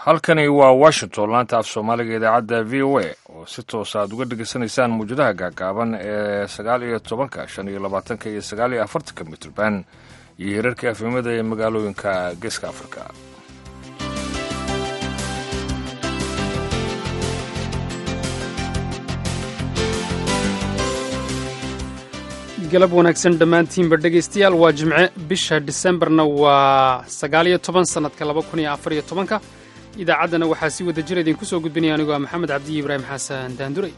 halkani waa washington laanta af soomaaliga idaacadda v o a oo si toosa aad uga dhegaysanaysaan muwjadaha gaagaaban ee sagaal iyo tobanka shan iyo labaatanka iyo sagaal iyo afartanka mitrban iyo hirarka afimada ee magaalooyinka geeska afrika galab wanaagsan dhammaantiinba dhegaystayaal waa jimce bisha disembarna waa sagaal iyo toban sannadka laba kun iyo afar iyo tobanka idaacaddana waxaa si wada jira idinku soo gudbinaya anigoo ah maxamed cabdiyi ibraahim xasan daanduray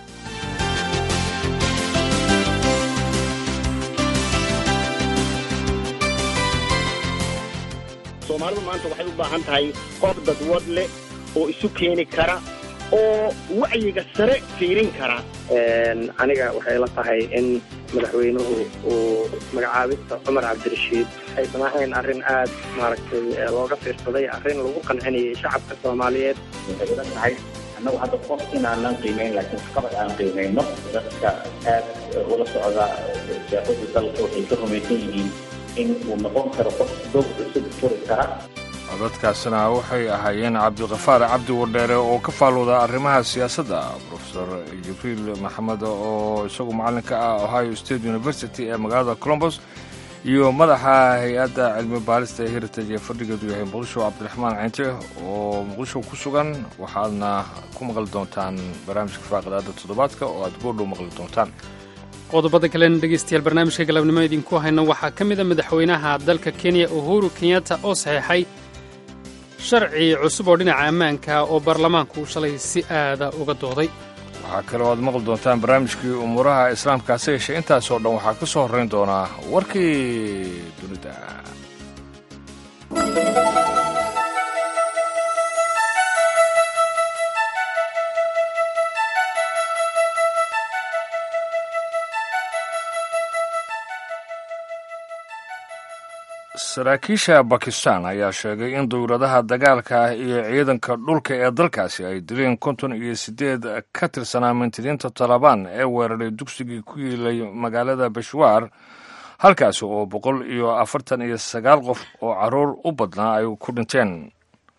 soomaalidu maanta waxay u baahan tahay qof dadwad leh oo isu keeni kara oo wacyiga sare fiirin kara aniga waxay la tahay in madaxweynuhu uu magacaabista cumar cabdirashiid aysan ahayn arrin aad maaragtay looga fiirsaday arrin lagu qancinayay shacabka soomaaliyeed waxay ila tahay annagu hadda qof inaanan qiimayn laakiin qabad aan qiimayno dadka aad ula socda siyaasada dalka waxay ka rumaysan yihiin in uu noqon karo qof dog cusub furi kara codadkaasina waxay ahaayeen cabdikafaar cabdi wadheere oo ka faalooda arrimaha siyaasadda profesor jibriil maxamed oo isagu macallinka ah ohio state university ee magaalada colombos iyo madaxa hay-adda cilmi baarista ee heritage ee fadhigeedu yahay muqdisho cabdiraxmaan cinte oo muqdisho ku sugan waxaadna ku maqli doontaan barnaamijka faaqadaada toddobaadka oo aad goordhow maqli doontaan qodobada kalena dhegaystayaal barnaamijka galabnimo idinku hayno waxaa ka mid a madaxweynaha dalka kenya uhuru kenyatta oo saxeexay sharci cusub oo dhinaca ammaanka oo baarlamaanku shalay si aada uga dooday waxaa kaloo aad maqli doontaan barnaamijkii umuuraha islaamka hase yeeshee intaasoo dhan waxaa ka soo horrayn doonaa warkii dunida saraakiisha bakistan ayaa sheegay in dowladaha dagaalka iyo ciidanka dhulka ee dalkaasi ay dileen konton iyo siddeed ka tirsanaa mintidiinta talabaan ee weeraray dugsigii ku yiilay magaalada beshwaar halkaasi oo boqol iyo afartan iyo sagaal qof oo carruur u badnaa ay ku dhinteen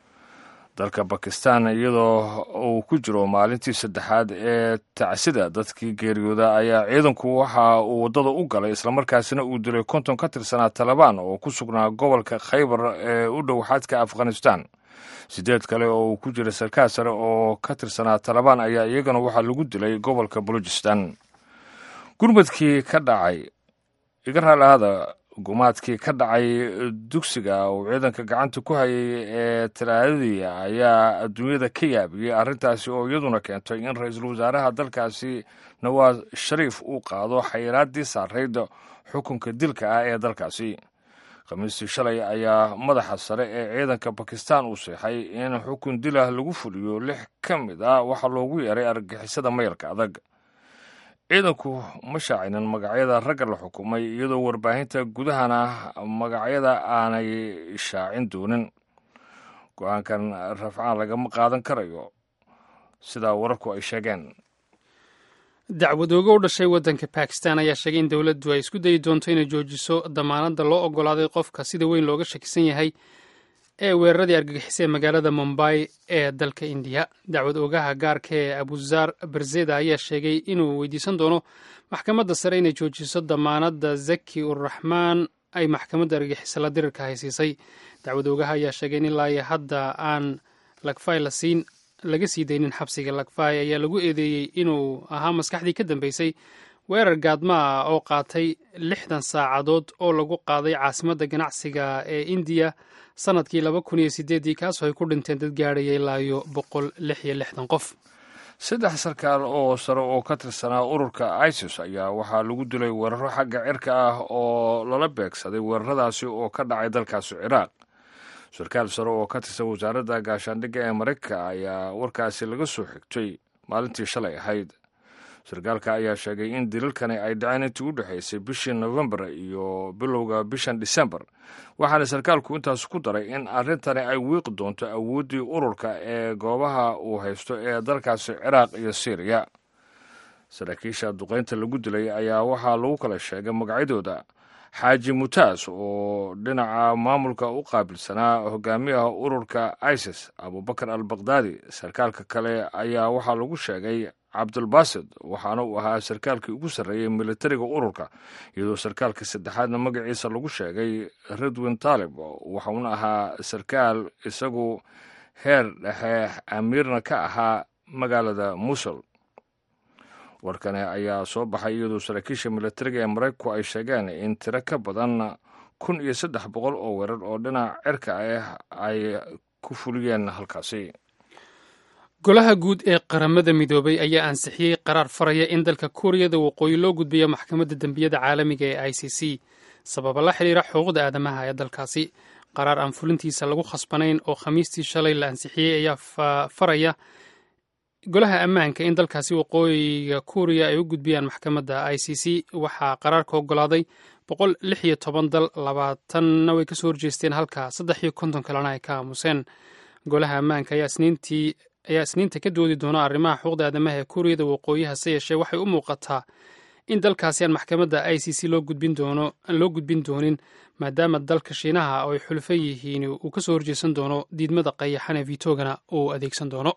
dalka bakistan iyadoo uu ku jiro maalintii saddexaad ee tacsida dadkii geeriyooda ayaa ciidanku waxa uu waddada u galay islamarkaasina uu dilay konton ka tirsanaa talabaan oo ku sugnaa gobolka khaybar ee u dhow xadka afghanistan sideed kale oo uu ku jira sarkaal sare oo ka tirsanaa talabaan ayaa iyagana waxaa lagu dilay gobolka balujistan gurmadkii ka dhacay iga raalaada gumaadkii ka dhacay dugsiga uu ciidanka gacanta ku hayay ee talaadadii ayaa adduunyada ka yaabiyey arrintaasi oo iyaduna keentay in ra-iisul wasaaraha dalkaasi nawaas shariif uu qaado xayiraaddii saarayd xukunka dilka ah ee dalkaasi khamiistii shalay ayaa madaxa sare ee ciidanka bakistan uu seexay in xukun dilah lagu fuliyo lix ka mid ah waxaa loogu yeeray argagixisada mayalka adag ciidanku ma shaacinin magacyada ragga la xukumay iyadoo warbaahinta gudahana magacyada aanay shaacin doonin go-aankan rafcaan lagama qaadan karayo sidaa wararku ay sheegeen dacwadooga u dhashay waddanka bakistan ayaa sheegay in dowladdu ay isku dayi doonto inay joojiso damaanadda loo oggolaaday qofka sida weyn looga shakisan yahay ee weeraradii argagixisay magaalada mumbay ee dalka indiya dacwad oogaha gaarka ee abuzaar berzeda ayaa sheegay inuu weydiisan doono maxkamadda sare inay joojiso damaanadda zaki uraxmaan ay maxkamadda argagixisala dirirka haysiisay dacwad oogaha ayaa sheegay in ilaa iyo hadda aan lagfay lasiin laga sii daynin xabsiga lagfay ayaa lagu eedeeyey inuu ahaa maskaxdii ka dambeysay weerar gaadma ah oo qaatay lixdan saacadood oo lagu qaaday caasimadda ganacsiga ee indiya sanadkii laba kun iyo sideeddii kaasoo ay ku dhinteen dad gaadhaya ilaa iyo boqol lix iyo lixdan qof saddex sarkaal oo sare oo ka tirsanaa ururka isis ayaa waxaa lagu dilay weeraro xagga cirka ah oo lala beegsaday weeraradaasi oo ka dhacay dalkaasi ciraaq sarkaal sare oo ka tirsan wasaaradda gaashaandhigga ee maraykanka ayaa warkaasi laga soo xigtay maalintii shalay ahayd sarkaalka ayaa sheegay in dilalkani ay dhaceen intii u dhexaysay bishii nofembar iyo bilowga bishan disembar waxaana sarkaalku intaas ku daray in arrintani ay wiiqi doonto awooddii ururka ee goobaha uu haysto ee dalkaasi ciraaq iyo syriya saraakiisha duqaynta lagu dilay ayaa waxaa lagu kala sheegay magacyadooda xaaji mutaas oo dhinaca maamulka u qaabilsanaa hogaamiyaha ururka isis abubakar al bakdaadi sarkaalka kale ayaa waxaa lagu sheegay cabdulbasid waxaana uu ahaa sarkaalkii ugu sarreeyey militariga ururka iyadoo sarkaalka saddexaadna magaciisa lagu sheegay ridwin taalib waxauna ahaa sarkaal isagu heer dhexe amiirna ka ahaa magaalada musul warkani ayaa soo baxay iyadoo saraakiisha militariga ee maraykanku ay sheegeen in tiro ka badan kun iyo saddex boqol oo weerar oo dhinaca cirka ah ay ku fuliyeen halkaasi golaha guud ee qaramada midoobay ayaa ansixiyey qaraar faraya in dalka kuuriyada waqooyi loo gudbiyo maxkamadda dembiyada caalamiga ee i c c sababa la xidhiira xuquuqda aadamaha ee dalkaasi qaraar aan fulintiisa lagu khasbanayn oo khamiistii shalay la ansixiyey ayaa faraya golaha ammaanka in dalkaasi waqooyiga kuuriya ay u gudbiyaan maxkamadda i c c waxaa qaraarka ogolaaday boqol lix iyo toban dal labaatanna way kasoo horjeesteen halka saddex iyo konton kalena ay ka aamuseen golaha ammaanka ayaa isniintii ayaa isniinta ka doodi doona arrimaha xuquuqda aadamaha ee kuuriyada waqooyi hase yeeshee waxay u muuqataa in dalkaasi aan maxkamadda i c c loo gudbin doono aan loo gudbin doonin maadaama dalka shiinaha oo ay xulfo yihiin uu ka soo horjeesan doono diidmada qayaxan ee vitogana uu adeegsan doono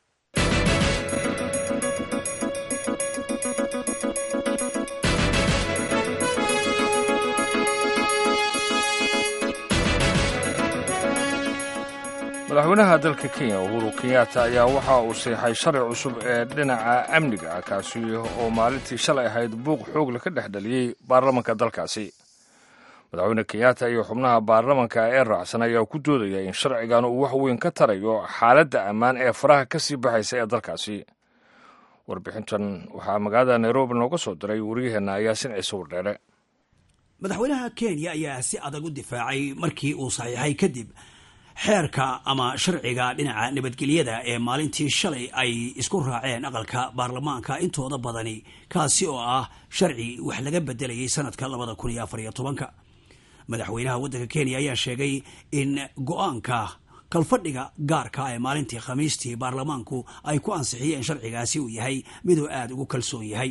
madaxweynaha dalka kenya uhuru kenyatta ayaa waxa uu seexay sharci cusub ee dhinaca amniga ah kaasi oo maalintii shalay ahayd buuq xoogle ka dhex dhaliyey baarlamanka dalkaasi madaxweyne kenyatta iyo xubnaha baarlamanka ee raacsan ayaa ku doodaya in sharcigan uu wax weyn ka tarayo xaaladda ammaan ee faraha ka sii baxaysa ee dalkaasi warbixintan waxaa magaalada nairobi nooga soo diray wariyaheenna yaasin ciise wardheere madaxweynaha kenya ayaa si adag u difaacay markii uu saxiixay kadib xeerka ama sharciga dhinaca nabadgelyada ee maalintii shalay ay isku raaceen aqalka baarlamaanka intooda badani kaasi oo ah sharci wax laga bedelayay sanadka labada kun iyo afar iyo tobanka madaxweynaha waddanka kenya ayaa sheegay in go-aanka kalfadhiga gaarka ee maalintii khamiistii baarlamaanku ay ku ansixiyeen sharcigaasi uu yahay miduu aada ugu kalsoon yahay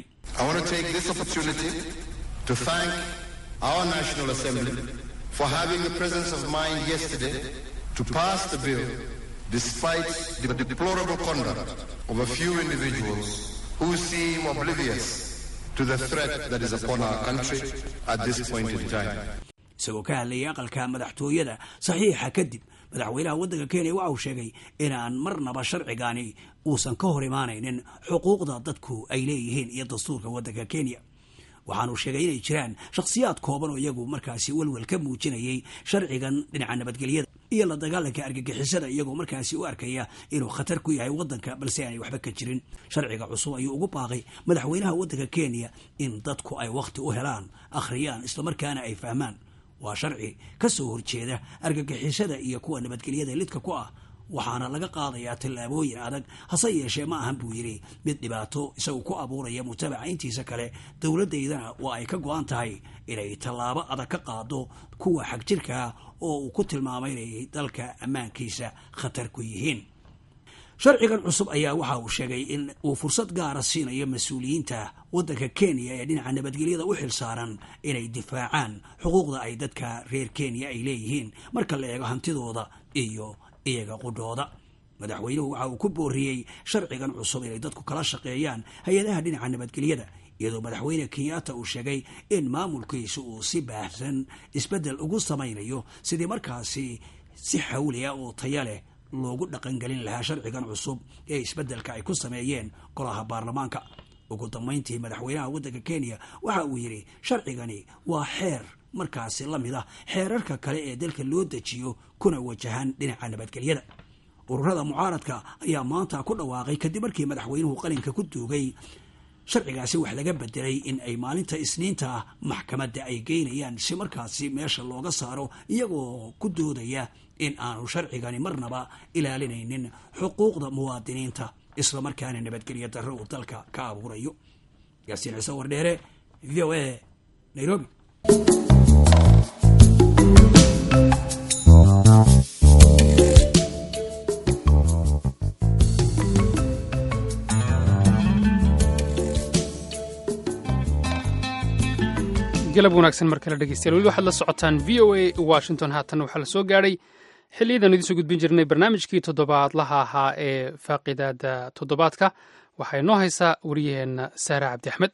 to pass the bill despite the deplorable conduct of a few individuals who seem oblivious to the threat that is upon our country at this point in time. isagoo ka hadlayay aqalka madaxtooyada saxiixa kadib madaxweynaha waddanka kenya waxa uu sheegay inaan marnaba sharcigani uusan ka hor imaanaynin xuquuqda dadku ay leeyihiin iyo dastuurka waddanka kenya waxaanuu sheegay inay jiraan shakhsiyaad kooban oo iyagu markaasi welwel ka muujinayay sharcigan dhinaca nabadgelyada iyo la dagaalanka argagixisada iyagoo markaasi u arkaya inuu khatar ku yahay waddanka balse aanay waxba ka jirin sharciga cusub ayuu ugu baaqay madaxweynaha waddanka kenya in dadku ay wakhti u helaan akhriyaan islamarkaana ay fahmaan waa sharci ka soo horjeeda argagixisada iyo kuwa nabadgelyada lidka ku ah waxaana laga qaadayaa tallaabooyin adag hase yeeshee ma ahan buu yidhi mid dhibaato isagu ku abuuraya mutabaca intiisa kale dowladdaydana waa ay ka go-an tahay inay tallaabo adag ka qaado kuwa xagjirkaa oo uu ku tilmaamay inay dalka ammaankiisa khatar ku yihiin sharcigan cusub ayaa waxa uu sheegay in uu fursad gaara siinayo mas-uuliyiinta waddanka kenya ee dhinaca nabadgelyada u xilsaaran inay difaacaan xuquuqda ay dadka reer kenya ay leeyihiin marka la eego hantidooda iyo iyaga qudhooda madaxweynuhu waxa uu ku booriyey sharcigan cusub inay dadku kala shaqeeyaan hay-adaha dhinaca nabadgelyada iyadoo madaxweyne kenyatta uu sheegay in maamulkiisu uu si baahsan isbeddel ugu samaynayo sidii markaasi si xawliya oo taya leh loogu dhaqangelin lahaa sharcigan cusub ee isbeddelka ay ku sameeyeen golaha baarlamaanka ugu dambayntii madaxweynaha waddanka kenya waxa uu yidhi sharcigani waa xeer markaasi la mid ah xeerarka kale ee dalka loo dejiyo kuna wajahan dhinaca nabadgelyada ururada mucaaradka ayaa maanta ku dhawaaqay kadib markii madaxweynuhu qalinka ku duugay sharcigaasi wax laga bedelay in ay maalinta isniinta maxkamadda ay geynayaan si markaasi meesha looga saaro iyagoo ku doodaya in aanu sharcigani marnaba ilaalinaynin xuquuqda muwaadiniinta islamarkaana nabadgelyo darro uu dalka ka abuurayo yaasiin ciise wardheere v o a nairobi galab wanaagsan mar kale dhegeystayaal weli waxaad la socotaan v o a washington haatanna waxaa la soo gaadhay xilliyadan idiin soo gudbin jirnay barnaamijkii toddobaadlaha ahaa ee faaqidaada toddobaadka waxaa inoo haysaa wariyaheenna saare cabdi axmed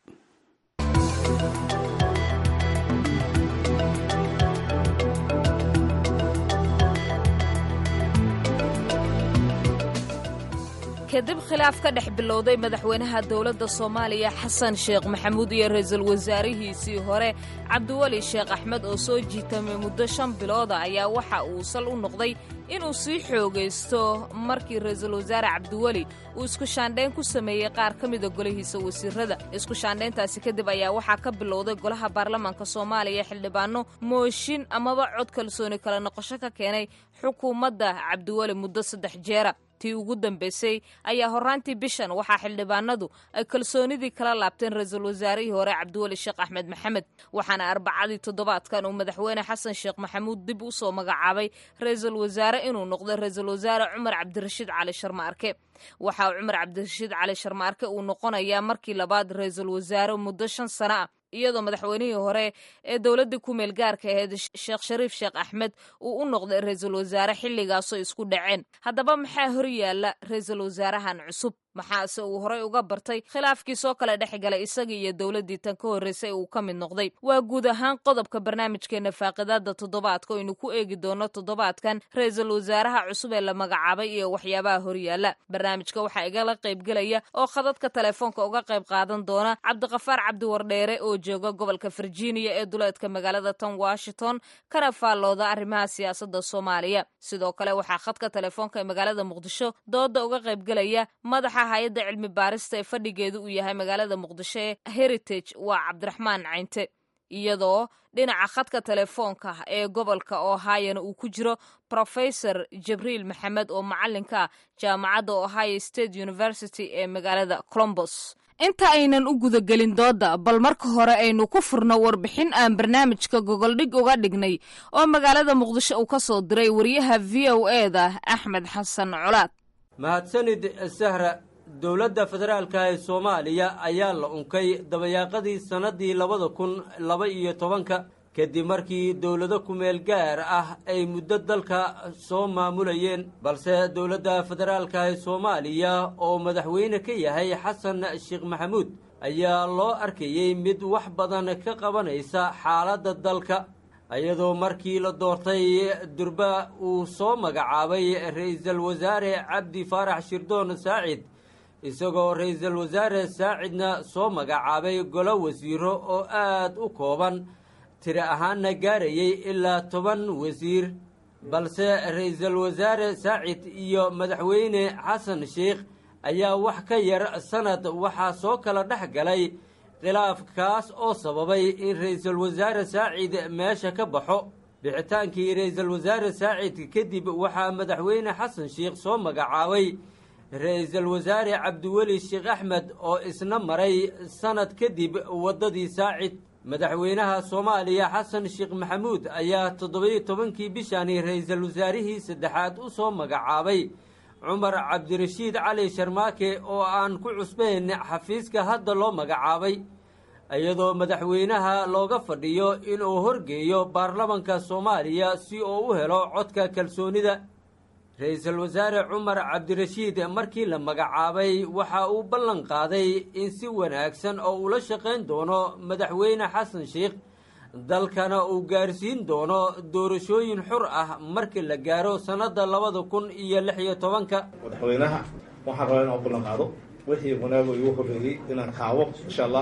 kadib khilaaf ka dhex bilowday madaxweynaha dowladda soomaaliya xasan sheekh maxamuud iyo ra-iisul wasaarihiisii hore cabdiweli sheekh axmed oo soo jiitamay muddo shan bilooda ayaa waxa uu sal u noqday inuu sii xoogaysto markii ra-iisul wasaare cabdiweli uu isku shaandhayn ku sameeyey qaar ka mida golihiisa wasiirada isku shaandhayntaasi kadib ayaa waxaa ka bilowday golaha baarlamaanka soomaaliya xildhibaano mooshin amaba cod kalsooni kala noqosho ka keenay xukuumadda cabdiweli muddo saddex jeera tii ugu dambaysay ayaa horraantii bishan waxaa xildhibaanadu ay kalsoonidii kala laabteen ra-iisul wasaarihii hore cabdiweli sheekh axmed maxamed waxaana arbacadii toddobaadkan uu madaxweyne xasan sheekh maxamuud dib u soo magacaabay ra-iisul wasaare inuu noqdo ra-iisul wasaare cumar cabdirashiid cali sharmaarke waxaa cumar cabdirashiid cali sharmaarke uu noqonayaa markii labaad ra-iisul wasaare muddo shan sano ah iyadoo madaxweynihii hore ee dowladdii ku meel gaarka ahayd sheekh shariif sheekh axmed uu u noqday ra-iisul wasaare xilligaasoo isku dhaceen haddaba maxaa hor yaalla ra-iisul wasaarahan cusub maxaase uu horey uga bartay khilaafkii soo kala dhex galay isagii iyo dowladdii tan ka horraysay uu ka mid noqday waa guud ahaan qodobka barnaamijkeenna faaqidaada toddobaadka oynu ku eegi doono toddobaadkan ra-iisul wasaaraha cusub ee la magacaabay iyo waxyaabaha horyaalla barnaamijka waxaa igala qaybgelaya oo khadadka telefoonka uga qayb qaadan doona cabdiqafaar cabdiwardheere oo jooga gobolka virginia ee duleedka magaalada tan washington kana faallooda arrimaha siyaasadda soomaaliya sidoo kale waxaa khadka telefoonka ee magaalada muqdisho dooda uga qaybgelaya madaxa hay-adda cilmi baarista ee fadhigeedu uu yahay magaalada muqdisho ee heritage waa cabdiraxmaan caynte iyadoo dhinaca khadka telefoonka ee gobolka ohayona uu ku jiro profesor jibriil maxamed oo macalinka jaamacadda ohio state university ee magaalada colombos inta aynan u gudagelin dooda bal marka hore aynu ku furno warbixin aan barnaamijka gogoldhig uga dhignay oo magaalada muqdisho uu ka soo diray wariyaha v o e da axmed xasan colaad mahadsanid sahra dowladda federaalka ee soomaaliya ayaa la unkay dabayaaqadii sannaddii labada kun laba iyo tobanka kadib markii dowlado kumeel gaar ah ay muddo dalka soo maamulayeen balse dowladda federaalka ee soomaaliya oo madaxweyne ka yahay xasan sheekh maxamuud ayaa loo arkayey mid wax badan ka qabanaysa xaaladda dalka iyadoo markii la doortay durba uu soo magacaabay ra-iisul wasaare cabdi faarax shirdoon saacid isagoo ra-iisul wasaare saacidna soo magacaabay golo wasiiro oo aad u kooban tiri ahaanna gaarayay ilaa toban wasiir balse ra-iisul wasaare saacid iyo madaxweyne xasan sheikh ayaa wax ka yar sanad waxaa soo kala dhex galay khilaaf kaas oo sababay in ra-iisul wasaare saacid meesha ka baxo bixitaankii ra-iisul wasaare saacid kadib waxaa madaxweyne xasan sheikh soo magacaabay ra-iisul wasaare cabdiweli sheekh axmed oo isna maray sanad kadib waddadii saacid madaxweynaha soomaaliya xasan sheekh maxamuud ayaa toddobiyo tobankii bishani ra-iisul wasaarihii saddexaad u soo magacaabay cumar cabdirashiid cali sharmaake oo aan ku cusbayn xafiiska hadda loo magacaabay iyadoo madaxweynaha looga fadhiyo inuu horgeeyo baarlamanka soomaaliya si uu u helo codka kalsoonida ra-iisul wasaare cumar cabdirashiid markii la magacaabay waxa uu ballan qaaday in si wanaagsan oo ula shaqayn doono madaxweyne xasan sheikh dalkana uu gaarsiin doono doorashooyin xur ah markii la gaaro sannadda labada kun iyo lix iyo tobanka madaxweynaha waxaan rabaa inaan ballan qaado wixii wanaago igu horreeyey inaan kaawo insha allah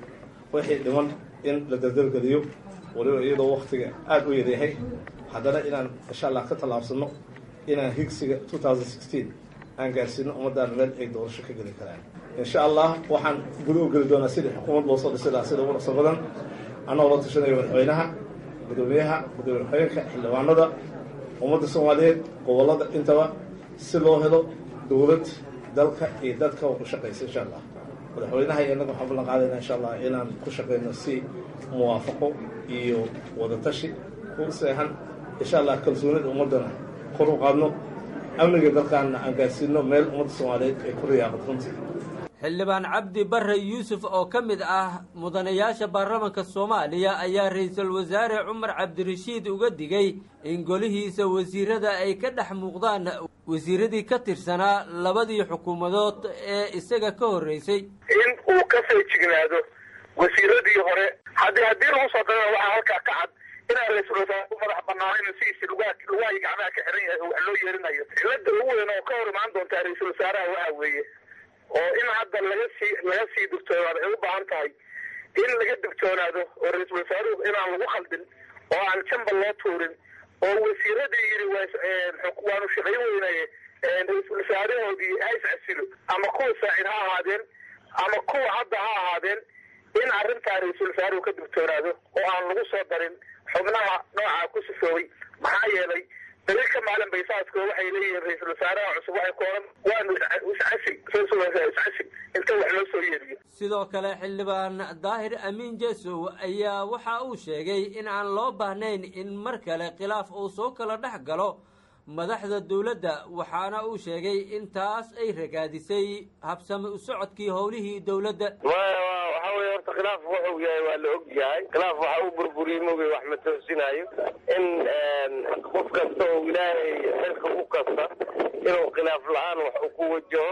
wixii dhiman in la dardargeliyo waliba iyadoo waktiga aada u yaryahay haddana inaan insha allah ka tallaabsano inaan higsiga aan gaarsiino ummaddaan meel ay doorasho ka geli karaan insha allah waxaan guda u geli doonaa sidii xukuumad loo soo dhisi lahaa sida ugu dhaqso badan annagoo la tashanayo madaxweynaha gudoomiyaha gudoomiye xogeenka xildhibaanada ummadda soomaaliyeed gobollada intaba si loo helo dowlad dalka iyo dadka u shaqaysa insha allah madaxweynaha iyo annaga waxaan ballan qaadayna insha allah inaan ku shaqayno si muwaafaqo iyo wadatashi ku seexan insha allah kalsoonida ummaddana kor u qaadno amniga dalkaanna aan gaarsiino meel ummadda soomaaliyeed ay ku riyaaqad runtii xildhibaan cabdi barre yuusuf oo ka mid ah mudanayaasha baarlamanka soomaaliya ayaa ra-iisul wasaare cumar cabdirashiid uga digay in golihiisa wasiirada ay ka dhex muuqdaan wasiiradii ka tirsanaa labadii xukuumadood ee isaga ka horreysay in uu ka feejignaado wasiiradii hore haddii haddii lagu soo darana waxaa halkaa ka cad inaan ra-iisul wasaare u madax banaanayn sidiisi lugaa lugahay gacmaha ka xiran yahay wax loo yeerinayo cilada ugu weyn oo ka hor imaan doontaa ra-iisul wasaaraha waxa weeye oo in hadda laga sii laga sii digtoonaado ay u baahan tahay in laga digtoonaado oo ra-iisul wasaaruhu inaan lagu khaldin oo aan jamba loo tuurin oo wasiiradii yidhi waanu shaqayn weynaye ra-iisul wasaarahoodii ha iscasilo ama kuwa saacid ha ahaadeen ama kuwa hadda ha ahaadeen in arrintaa ra-iisul wasaaruhu ka digtoonaado oo aan lagu soo darin xubnaha noocaa ku sifoobay maxaa yeelay dalilka maalin baysaasko waxay leeyihiin ra-iisul wasaaraha cusub waxay ku oran waanu iscasil iscasil inta wax loo soo yeeriyo sidoo kale xildhibaan daahir amiin jesow ayaa waxa uu sheegay in aan loo baahnayn in mar kale khilaaf uu soo kala dhex galo madaxda dowladda waxaana uu sheegay in taas ay ragaadisay habsami u socodkii howlihii dowladda waxa weye horta khilaaf wuxuu yahay waa la og yahay khilaaf waxa uu burburiyey mogay wax ma toosinayo in qof kasta oo ilaahay xilka u kasta inuu khilaaf la-aan wax uu ku wajaho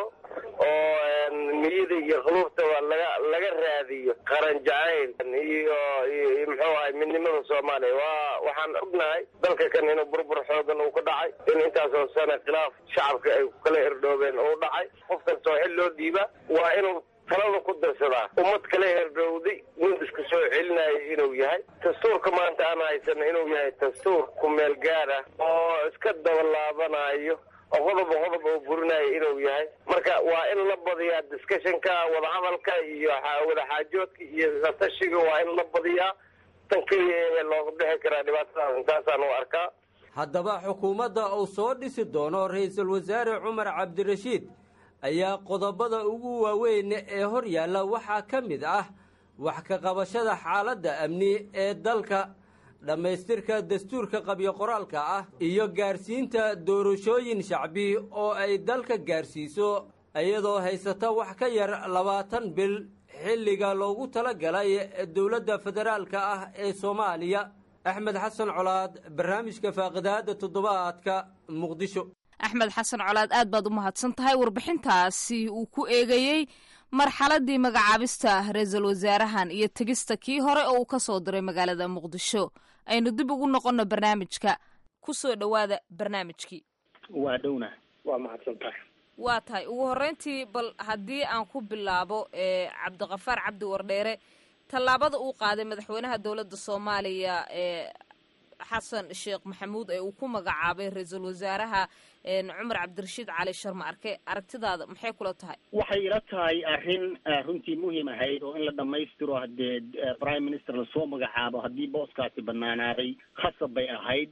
oo niyada iyo khuluufta waa laga laga raadiyo qaran jacayl iyo iyo muxuu ahay midnimada soomaaliya waa waxaan ognahay dalka kan inuu burbur xoogan uu ka dhacay in intaasoo sane khilaaf shacabka ay kala herdhoobeen uu dhacay qof kasta oo xil loo dhiiba waa inuu talada ku darsadaa ummad kala herdhowday mid iska soo celinayo inuu yahay dastuurka maanta aan haysana inuu yahay dastuur ku meel gaar ah oo iska dabalaabanayo oo qodoba qodob oo burinayo inuu yahay marka waa in la badiyaa discussionka wadahadalka iyo wadaxaajoodka iyo tashiga waa in la badiyaa tan keliya ee looga bixi karaa dhibaatadaas intaasaan u arkaa haddaba xukuumadda uu soo dhisi doono ra-iisul wasaare cumar cabdirashiid ayaa qodobada ugu waaweyn ee hor yaalla waxaa ka mid ah wax ka qabashada xaaladda amni ee dalka dhammaystirka dastuurka qabyo qoraalka ah iyo gaarsiinta doorashooyin shacbi oo ay dalka gaarsiiso iyadoo haysata wax ka yar labaatan bil xilliga loogu tala galay dowladda federaalka ah ee soomaaliya axmed xasan colaad barnaamijka faaqidaada toddobaadka muqdisho axmed xasan colaad aad baad u mahadsan tahay warbixintaasi uu ku eegayey marxaladii magacaabista ra-iisul wasaarahan iyo tegista kii hore oo uu ka soo diray magaalada muqdisho aynu dib ugu noqonno barnaamijka ku soo dhowaada barnaamijkii waa dhowna waa mahadsan tahay waa tahay ugu horreyntii bal haddii aan ku bilaabo cabdiqafaar cabdi wardheere tallaabada uu qaaday madaxweynaha dowladda soomaaliya ee xasan sheekh maxamuud ee uu ku magacaabay ra-iisul wasaaraha cumar cabdirashiid cali sharma arke aragtidaada maxay kula tahay waxay ila tahay arrin runtii muhiim ahayd oo in la dhammaystiro haddee prime minister lasoo magacaabo haddii booskaasi banaanaaday khasab bay ahayd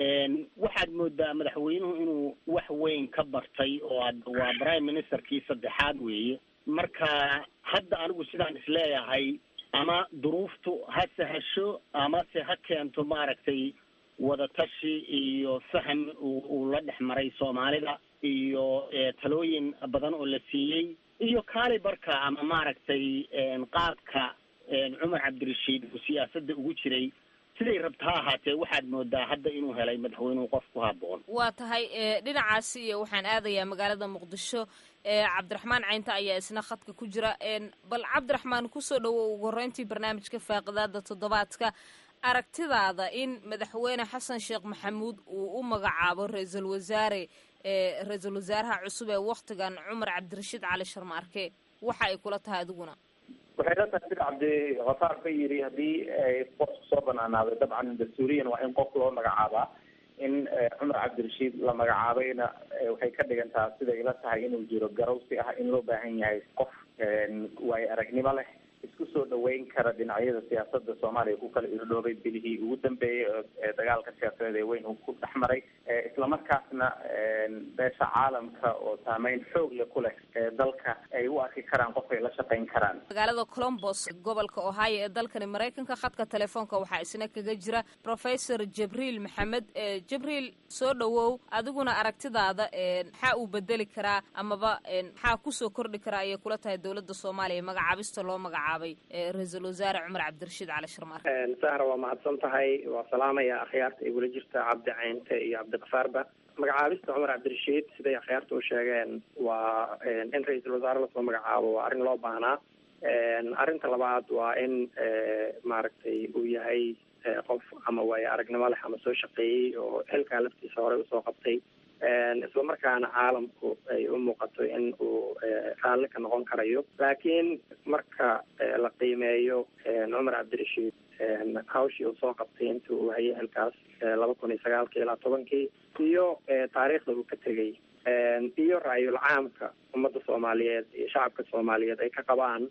waxaad moodaa madaxweynuhu inuu wax weyn ka bartay oo waa prime ministerkii saddexaad weeye marka hadda anigu sidaan isleeyahay ama duruuftu ha sahasho amase ha keento maaragtay wadatashi iyo faham uu la dhex maray soomaalida iyo talooyin badan oo la siiyey iyo kaali barka ama maaragtay qaabka cumar cabdirashiid uu siyaasadda ugu jiray siday rabta ha ahaatee waxaad moodaa hadda inuu helay madaxweynuhu qof ku haboon waa tahay dhinacaasi iyo waxaan aadayaa magaalada muqdisho cabdiraxmaan caynta ayaa isna khadka ku jira bal cabdiraxmaan kusoo dhowow ugu horreyntii barnaamijka faaqidaada toddobaadka aragtidaada in madaxweyne xasan sheekh maxamuud uu u magacaabo ra-iisul wasaare ra-iisul wasaaraha cusub ee waktigan cumar cabdirashiid cali sharma arke waxa ay kula tahay adiguna waxay la tahay sida cabdikafaar ka yiri haddii qofku soo banaanaaday dabcan dastuuriyan waa in qof loo magacaabaa in cumar cabdirashiid la magacaabayna waxay ka dhigan taha siday ila tahay inuu jiro garowsi ah in loo baahan yahay qof waayo aragnimo leh isku soo dhaweyn kara dhinacyada siyaasada soomaaliya ku kala irdhoobay bilihii ugu dambeeyey ee dagaalka siyaasadeed ee weyn uu ku dhex maray islamarkaasna beesha caalamka oo saameyn xoog leh ku leh dalka ay u arki karaan qof ay la shaqayn karaan magaalada colombos gobolka ohio ee dalkani maraykanka khadka telefoonka waxaa isna kaga jira professor jibriil maxamed jibriil soo dhawow adiguna aragtidaada maxaa uu bedeli karaa amaba maxaa kusoo kordhi karaa ayay kula tahay dowladda soomaaliya magacaabista loo magacaabay ra-iisul wasaare cumar cabdirashiid cali sharmaar sahra waa mahadsan tahay waa salaamaya akhyaarta ay weli jirta cabdi caynte iyo cabdiqafaarba magacaabista cumar cabdirashiid siday akhyaarta u sheegeen waa in ra-iisul wasaare lasoo magacaabo waa arrin loo baahnaa arrinta labaad waa in maaragtay uu yahay qof ama waayo aragnimo leh ama soo shaqeeyey oo xilkaa laftiisa horey usoo qabtay islamarkaana caalamku ay u muuqato in uu raalli ka noqon karayo laakiin marka la qiimeeyo cumar cabdirashiid hawshii uu soo qabtay intii uu hayay xilkaas laba kun iyo sagaalkii ilaa tobankii iyo taariikhda uu ka tegey iyo ra-yul caamka ummadda soomaaliyeed iyo shacabka soomaaliyeed ay ka qabaan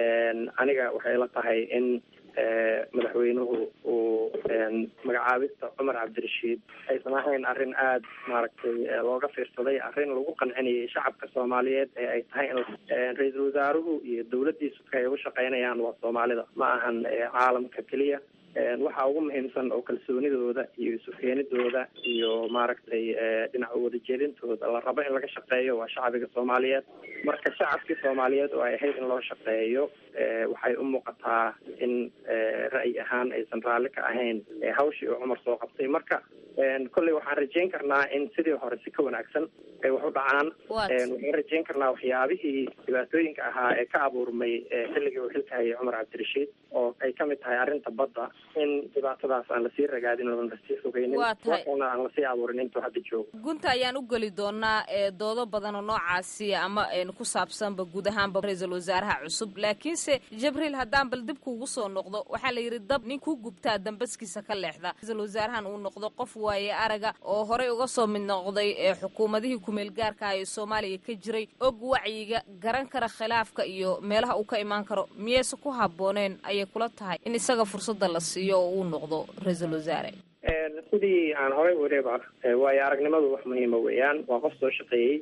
aniga waxay la tahay in madaxweynuhu uu magacaabista cumar cabdirashiid aysan ahayn arrin aada maaragtay looga fiirsaday arrin lagu qancinayay shacabka soomaaliyeed ee ay tahay in ra-iisul wasaaruhu iyo dawladdiisu ay ugu shaqaynayaan waa soomaalida ma ahan caalamka keliya waxa ugu muhiimsan oo kalsoonidooda iyo isukeenidooda iyo maaragtay dhinaca wadajeedintooda la rabo in laga shaqeeyo waa shacbiga soomaaliyeed marka shacabkii soomaaliyeed oo ay ahayd in loo shaqeeyo waxay u muuqataa in ra'yi ahaan aysan raalli ka ahayn hawshii uu cumar soo qabtay marka kolley waxaan rajeyn karnaa in sidii hore si ka wanaagsan ay wax u dhacaan waxaan rajeyn karnaa waxyaabihii dhibaatooyinka ahaa ee ka abuurmay xilligii uu xilka hayay cumar cabdirashiid oo ay kamid tahay arrinta badda in dhibaatadaas aan lasii ragaadin oon lasii fogeynin waxuna aan lasii abuurin intuu hadda joogo gunta ayaan u geli doonaa doodo badan oo noocaasi ama ku saabsanba guud ahaanba ra-iisul wasaaraha cusub laakiinse jibriil haddaan bal dib kuugu soo noqdo waxaa la yidhi dab nin ku gubtaa dambaskiisa ka leexda ra-iisul wasaarahan uu noqdo qof waaye araga oo horey uga soo mid noqday xukuumadihii kumeel gaarka ah ee soomaaliya ka jiray og wacyiga garan kara khilaafka iyo meelaha uu ka imaan karo miyayse ku habbooneen ayay kula tahay in isaga fursadda la siiyo oo uu noqdo ra-iisul wasaare sidii aan horey wariba waayo aragnimadu wax muhiima weeyaan waa qof soo shaqeeyey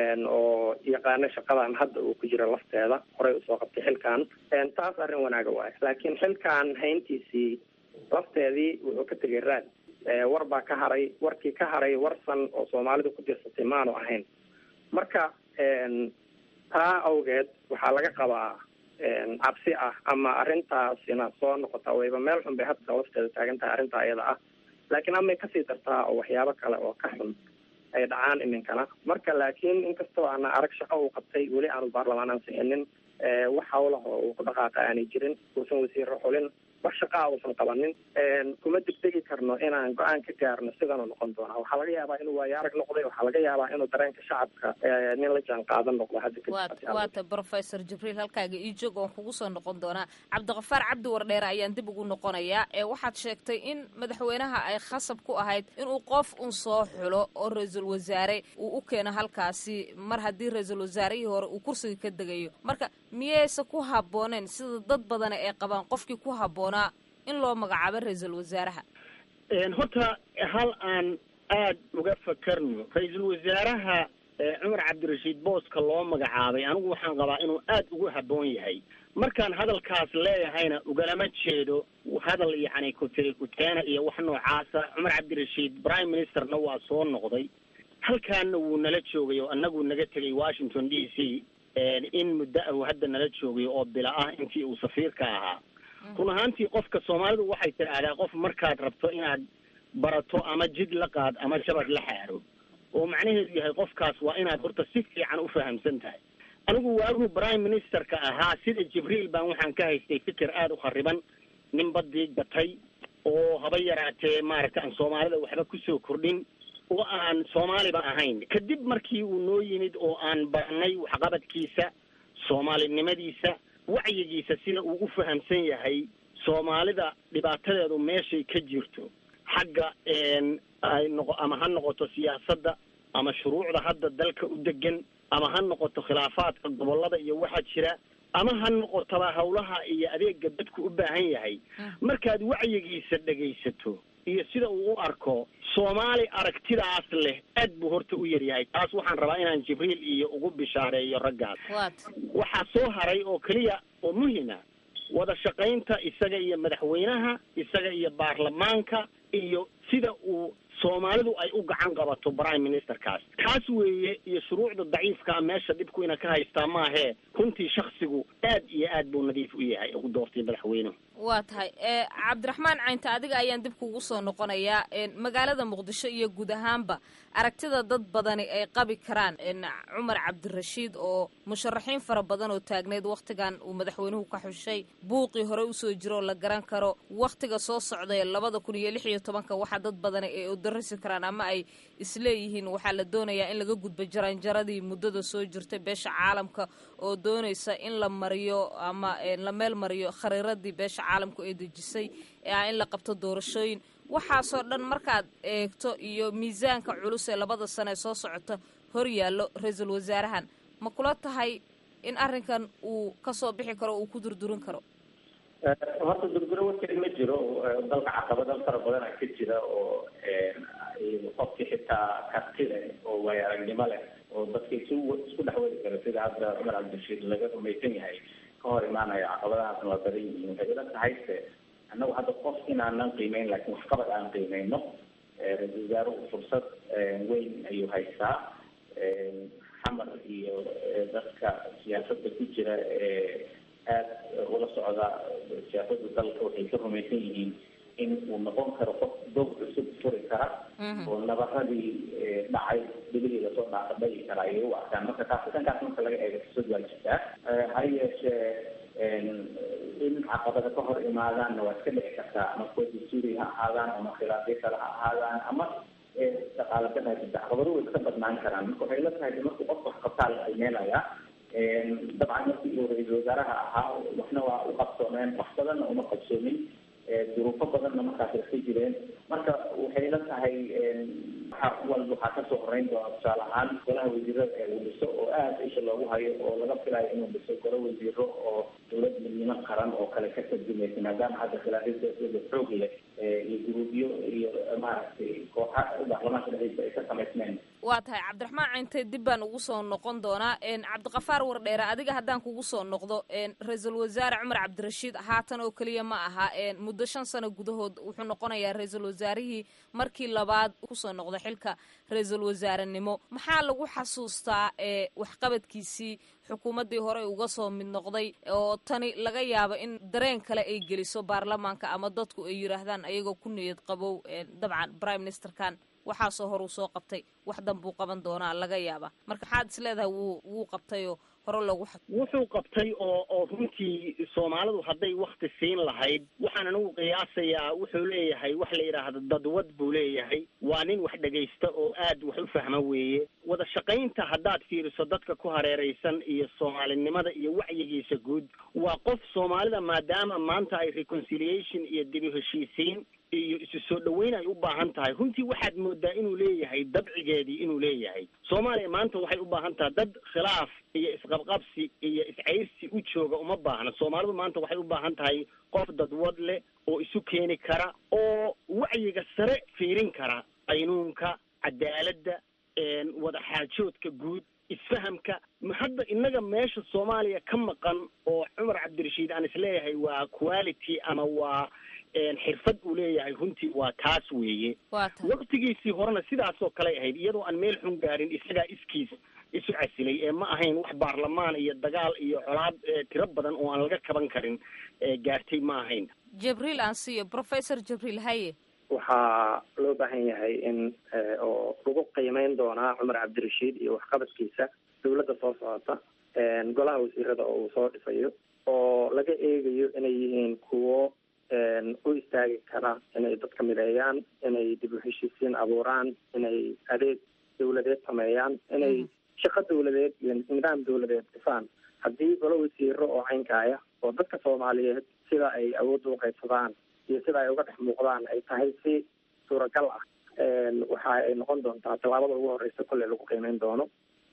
oo yaqaano shaqadan hadda uu ku jiro lafteeda horey usoo qabtay xilkan taas arrin wanaaga waayo laakiin xilkan hayntiisii lafteedii wuxuu ka tegay raad war baa ka haray warkii ka haray warsan oo soomaalidu ku dirsatay maanu ahayn marka taa awgeed waxaa laga qabaa cabsi ah ama arrintaasina soo noqota wayba meel xun bay hadda lafteeda taagan tahay arrintaa iyada ah laakiin amay kasii dartaa oo waxyaabo kale oo ka xun ay dhacaan iminkana marka laakiin inkastoo aana arag shaqo uu qabtay weli aanu baarlamaan ansixinin wax hawlaha uu ku dhaqaaqa aanay jirin uusan wasiiro xulin wax shaqaa uusan qabanin kuma degdegi karno inaan go-aan ka gaarno sidanuu noqon doonaa waxaa laga yaabaa inuu waayo arag noqday waxaa laga yaabaa inuu dareenka shacabka nin la jaan qaadan noqdo hadda waata professor jibriil halkaaga ii joog oon kugu soo noqon doonaa cabdiqafaar cabdi wardheere ayaan dib ugu noqonayaa ee waxaad sheegtay in madaxweynaha ay khasab ku ahayd inuu qof un soo xulo oo ra-iisul wasaare uu u keeno halkaasi mar haddii ra-iisul wasaarihii hore uu kursiga ka degayo marka miyayse ku habbooneen sida dad badana ay qabaan qofkii ku habboonaa in loo magacaabo ra-iisul wasaaraha horta hal aan aada uga fakarno ra-iisul wasaaraha cumar cabdirashiid booska loo magacaabay anigu waxaan qabaa inuu aada ugu habboon yahay markaan hadalkaas leeyahayna ugalama jeedo hadal yacni kutiri kuteena iyo wax noocaasa cumar cabdirashiid prime ministerna waa soo noqday halkaana wuu nala joogay oo annagu naga tegay washington d c in muddo ah uu hadda nala joogay oo bila ah intii uu safiirka ahaa run ahaantii qofka soomaalidu waxay tidhaahdaa qof markaad rabto inaad barato ama jid la qaad ama jabad la xaaro oo macnaheedu yahay qofkaas waa inaad horta si fiican u fahamsan tahay anigu waagu prime ministerka ahaa sida jibriil baan waxaan ka haystay fikir aada u khariban nin badii gatay oo haba yaraatee maaragta aan soomaalida waxba kusoo kordhin oo aan soomaaliba ahayn kadib markii uu noo yimid oo aan baranay waxqabadkiisa soomaalinimadiisa wacyigiisa sida uu u fahamsan yahay soomaalida dhibaatadeedu meeshay ka jirto xagga ay noqo ama ha noqoto siyaasadda ama shuruucda hadda dalka u degan ama ha noqoto khilaafaadka gobollada iyo waxaa jira ama ha noqotaba howlaha iyo adeega dadku u baahan yahay markaad wacyigiisa dhegaysato iyo sida uu u arko soomaali aragtidaas leh aad buu horta u yaryahay taas waxaan rabaa inaan jibriil iyo ugu bishaareeyo raggaas waxaa soo haray oo keliya oo muhima wada shaqaynta isaga iyo madaxweynaha isaga iyo baarlamaanka iyo sida uu soomaalidu ay u gacan qabato prime ministerkaas taas weeye iyo shuruucda daciifkaa meesha dhibku ina ka haystaa maahee runtii shaksigu aad iyo aad buu nadiif u yahay ugu doortay madaxweynuhu waa tahay cabdiraxmaan caynta adiga ayaan dib kugu soo noqonayaa magaalada muqdisho iyo guud ahaanba aragtida dad badani ay qabi karaan cumar cabdirashiid oo musharaxiin fara badan oo taagneyd wakhtigan uu madaxweynuhu ka xushay buuqii hore usoo jiro oo la garan karo wakhtiga soo socday labada kun iyo lix iyo tobanka waxa dad badani ay udarasi karaan ama ay isleeyihiin waxaa la doonayaa in laga gudbo jaranjaradii muddada soo jirtay beesha caalamka oo doonaysa in la mariyo ama la meel mariyo khariiradii beesha caalamku ay dejisay ee ah in la qabto doorashooyin waxaasoo dhan markaad eegto iyo miisaanka culus ee labada sano ee soo socota hor yaallo ra-iisul wasaarahan ma kula tahay in arrinkan uu kasoo bixi karo uu ku durdurin karo horta durduro warkeed ma jiro dalka caqabado fara badana ka jira oo qofkii xitaa karti leh oo waayo aragnimo leh oo dadka isu isku dhex wadi kara sida hadda cumar cabdirashiid laga rumaysan yahay ka hor imaanayo caqabadahaasna waa badan yihiin waxay ila tahayse annagu hadda qof inaanan qiimeyn laakiin waxqabad aan qiimeyno ra-isul wasaaruhu fursad weyn ayuu haystaa xamar iyo dadka siyaasadda ku jira ee aada ula socda siyaasada dalka waxay ka rumaysan yihiin in uu noqon karo qof doog cusub furi kara oo nabaradii dhacay bilihii lasoo dhaafa dhagi kara ayay u arkaan marka taasi dhankaas marka laga eego fursad waa jirtaa ha yeeshee in caqabada ka hor imaadaanna waa iska dhici kartaa ama kuwa dastuuri ha ahaadaan ama khilaafyo kale ha ahaadaan ama dhaqaala ka jirta caqabado way iska badnaan karaan marka waxay la tahay marku qofka wax qabtaa la qiimeynayaa dabcan markii uu ra-iisul wasaaraha ahaa waxna waa u qabsoomeen wax badanna uma qabsoomin duruufo badanna markaas iska jireen marka waxay la tahay waxa walba waxaa kasoo horeyn doona tusaale ahaan golaha wasiirada ee uu dhiso oo aada isha loogu hayo oo laga filayo inuu dhiso golo wasiiro oo dowlad midnimo qaran oo kale ka tarjumaysa maadaama hadda khilaafyada siyaasadda xoog leh iyo guruubyo iyo maaragtay kooxa baarlamaanka dhexdiisa ay ka samaysmeen waa tahay cabdiraxmaan cinte dib baan ugu soo noqon doonaa cabdiqafaar wardheere adiga haddaan kugu soo noqdo ra-iisul wasaare cumar cabdirashiid haatan oo keliya ma aha muddo shan sano gudahood wuxuu noqonayaa ra-iisul wasaarihii markii labaad kusoo noqda xilka ra-iisul wasaarenimo maxaa lagu xasuustaa waxqabadkiisii xukuumaddii hore uga soo mid noqday oo tani laga yaabo in dareen kale ay geliso baarlamaanka ama dadku ay yidhaahdaan ayagoo ku niyad qabow dabcan prime ministerkan waxaasoo hor uu soo qabtay wax danbuu qaban doonaa laga yaaba marka maxaad is leedahay wuu wuu qabtayoo hore loogu wuxuu qabtay oo oo runtii soomaalidu hadday wakti siin lahayd waxaan anigu qiyaasayaa wuxuu leeyahay wax la yidhaahdo dadwad buu leeyahay waa nin wax dhegaysta oo aad wax u fahma weeye wada shaqaynta haddaad fiiriso dadka ku hareeraysan iyo soomaalinimada iyo wacyigiisa guud waa qof soomaalida maadaama maanta ay reconciliation iyo dibi heshiisiin iyo isu soo dhaweyn ay u baahan tahay runtii waxaad moodaa inuu leeyahay dabcigeedii inuu leeyahay soomaaliya maanta waxay u baahan tahay dad khilaaf iyo isqabqabsi iyo iscayrsi u jooga uma baahna soomaalidu maanta waxay u baahan tahay qof dadwad leh oo isu keeni kara oo wacyiga sare fiirin kara qaynuunka cadaaladda wada xaajoodka guud isfahamka hadda innaga meesha soomaaliya ka maqan oo cumar cabdirashiid aan isleeyahay waa quality ama waa xirfad uu leeyahay runtii waa taas weeye waktigiisii horena sidaasoo kaley ahayd iyadoo aan meel xun gaarin isagaa iskiis isu casilay ee ma ahayn wax baarlamaan iyo dagaal iyo colaad tiro badan oo aan laga kaban karin gaartay ma ahayn jibriil aan siiyo professor jibriil haye waxaa loo baahan yahay in oo lagu qiimeyn doonaa cumar cabdirashiid iyo waxqabadkiisa dawladda soo socota golaha wasiirada oo uu soo dhisayo oo laga eegayo inay yihiin kuwo u istaagi kara inay dadka mideeyaan inay dib u heshiisiin abuuraan inay adeeg dawladeed sameeyaan inay shaqo dawladeed iyo nidaam dawladeed dhisaan haddii golo wasiiro oo caynkaaya oo dadka soomaaliyeed sida ay awoodda u qaybsadaan iyo sida ay uga dhex muuqdaan ay tahay si suuragal ah waxa ay noqon doontaa tallaabada ugu horeysa kolley lagu qiimeyn doono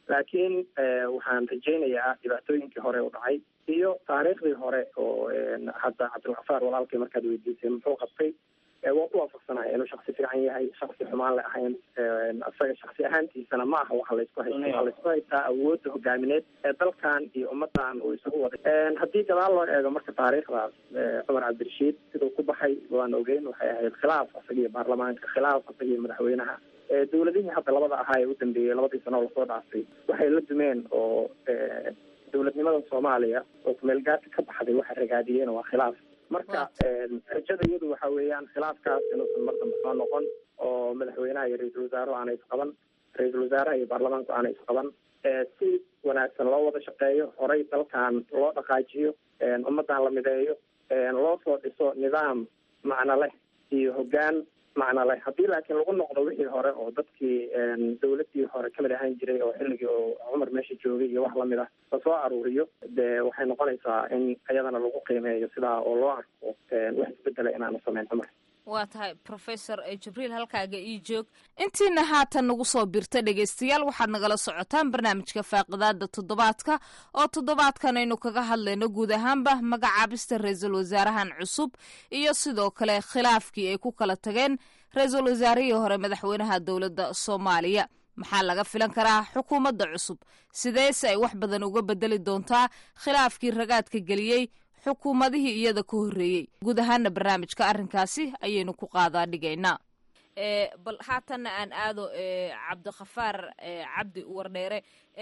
laakiin waxaan rajaynayaa dhibaatooyinkii hore u dhacay iyo taariikhdii hore oo hadda cabdilkafaar walaalkay markaad weydiisay muxuu qabtay waa ku waafaqsanaya inuu shaksi fiican yahay shaksi xumaan le ahayn isaga shaksi ahaantiisana ma aha waxa laysku haysta waxaa laysku haystaa awoodda hogaamineed ee dalkan iyo ummadan uu isugu waday haddii gadaal loo eego marka taariikhdaas cumar cabdirashiid siduu ku baxay waan ogeyn waxay ahayd khilaaf isaga iyo baarlamaanka khilaaf isaga iyo madaxweynaha dowladihii hadda labada ahaa ee u dambeeyey labadii sano oo lasoo dhaafay waxay la dumeen oo dowladnimada soomaaliya oo kumeelgaarka ka baxday waxay ragaadiyeen waa khilaaf marka rajada iyadu waxa weeyaan khilaafkaas inuusan mar dambe soo noqon oo madaxweynaha iyo ra-iisul wasaaruhu aanay isqaban ra-iisul wasaaraha iyo baarlamaanku aanay isqaban si wanaagsan loo wada shaqeeyo horay dalkan loo dhaqaajiyo ummadan la mideeyo loo soo dhiso nidaam macno leh iyo hoggaan macno leh haddii laakiin lagu noqdo wixii hore oo dadkii dawladii hore kamid ahaan jiray oo xilligii oo cumar meesha joogay iyo wax lamid ah lasoo aruuriyo dee waxay noqonaysaa in iyadana lagu qiimeeyo sidaa oo loo arko wax isbedela inaanu samayn cumar waa tahay professor jibriil halkaaga ii joog intiina haatan nagu soo birta dhegaystayaal waxaad nagala socotaan barnaamijka faaqidaada toddobaadka oo toddobaadkan aynu kaga hadlayno guud ahaanba magacaabista ra-iisul wasaarahan cusub iyo sidoo kale khilaafkii ay ku kala tageen ra-iisul wasaarihii hore madaxweynaha dowladda soomaaliya maxaa laga filan karaa xukuumadda cusub sideese ay wax badan uga bedeli doontaa khilaafkii ragaadka geliyey xukuumadihii iyada ka horreeyey guud ahaana barnaamijka arrinkaasi ayaynu ku qaadaa dhigaynaa bal haatanna aan aado cabdikhafaar cabdi wardheere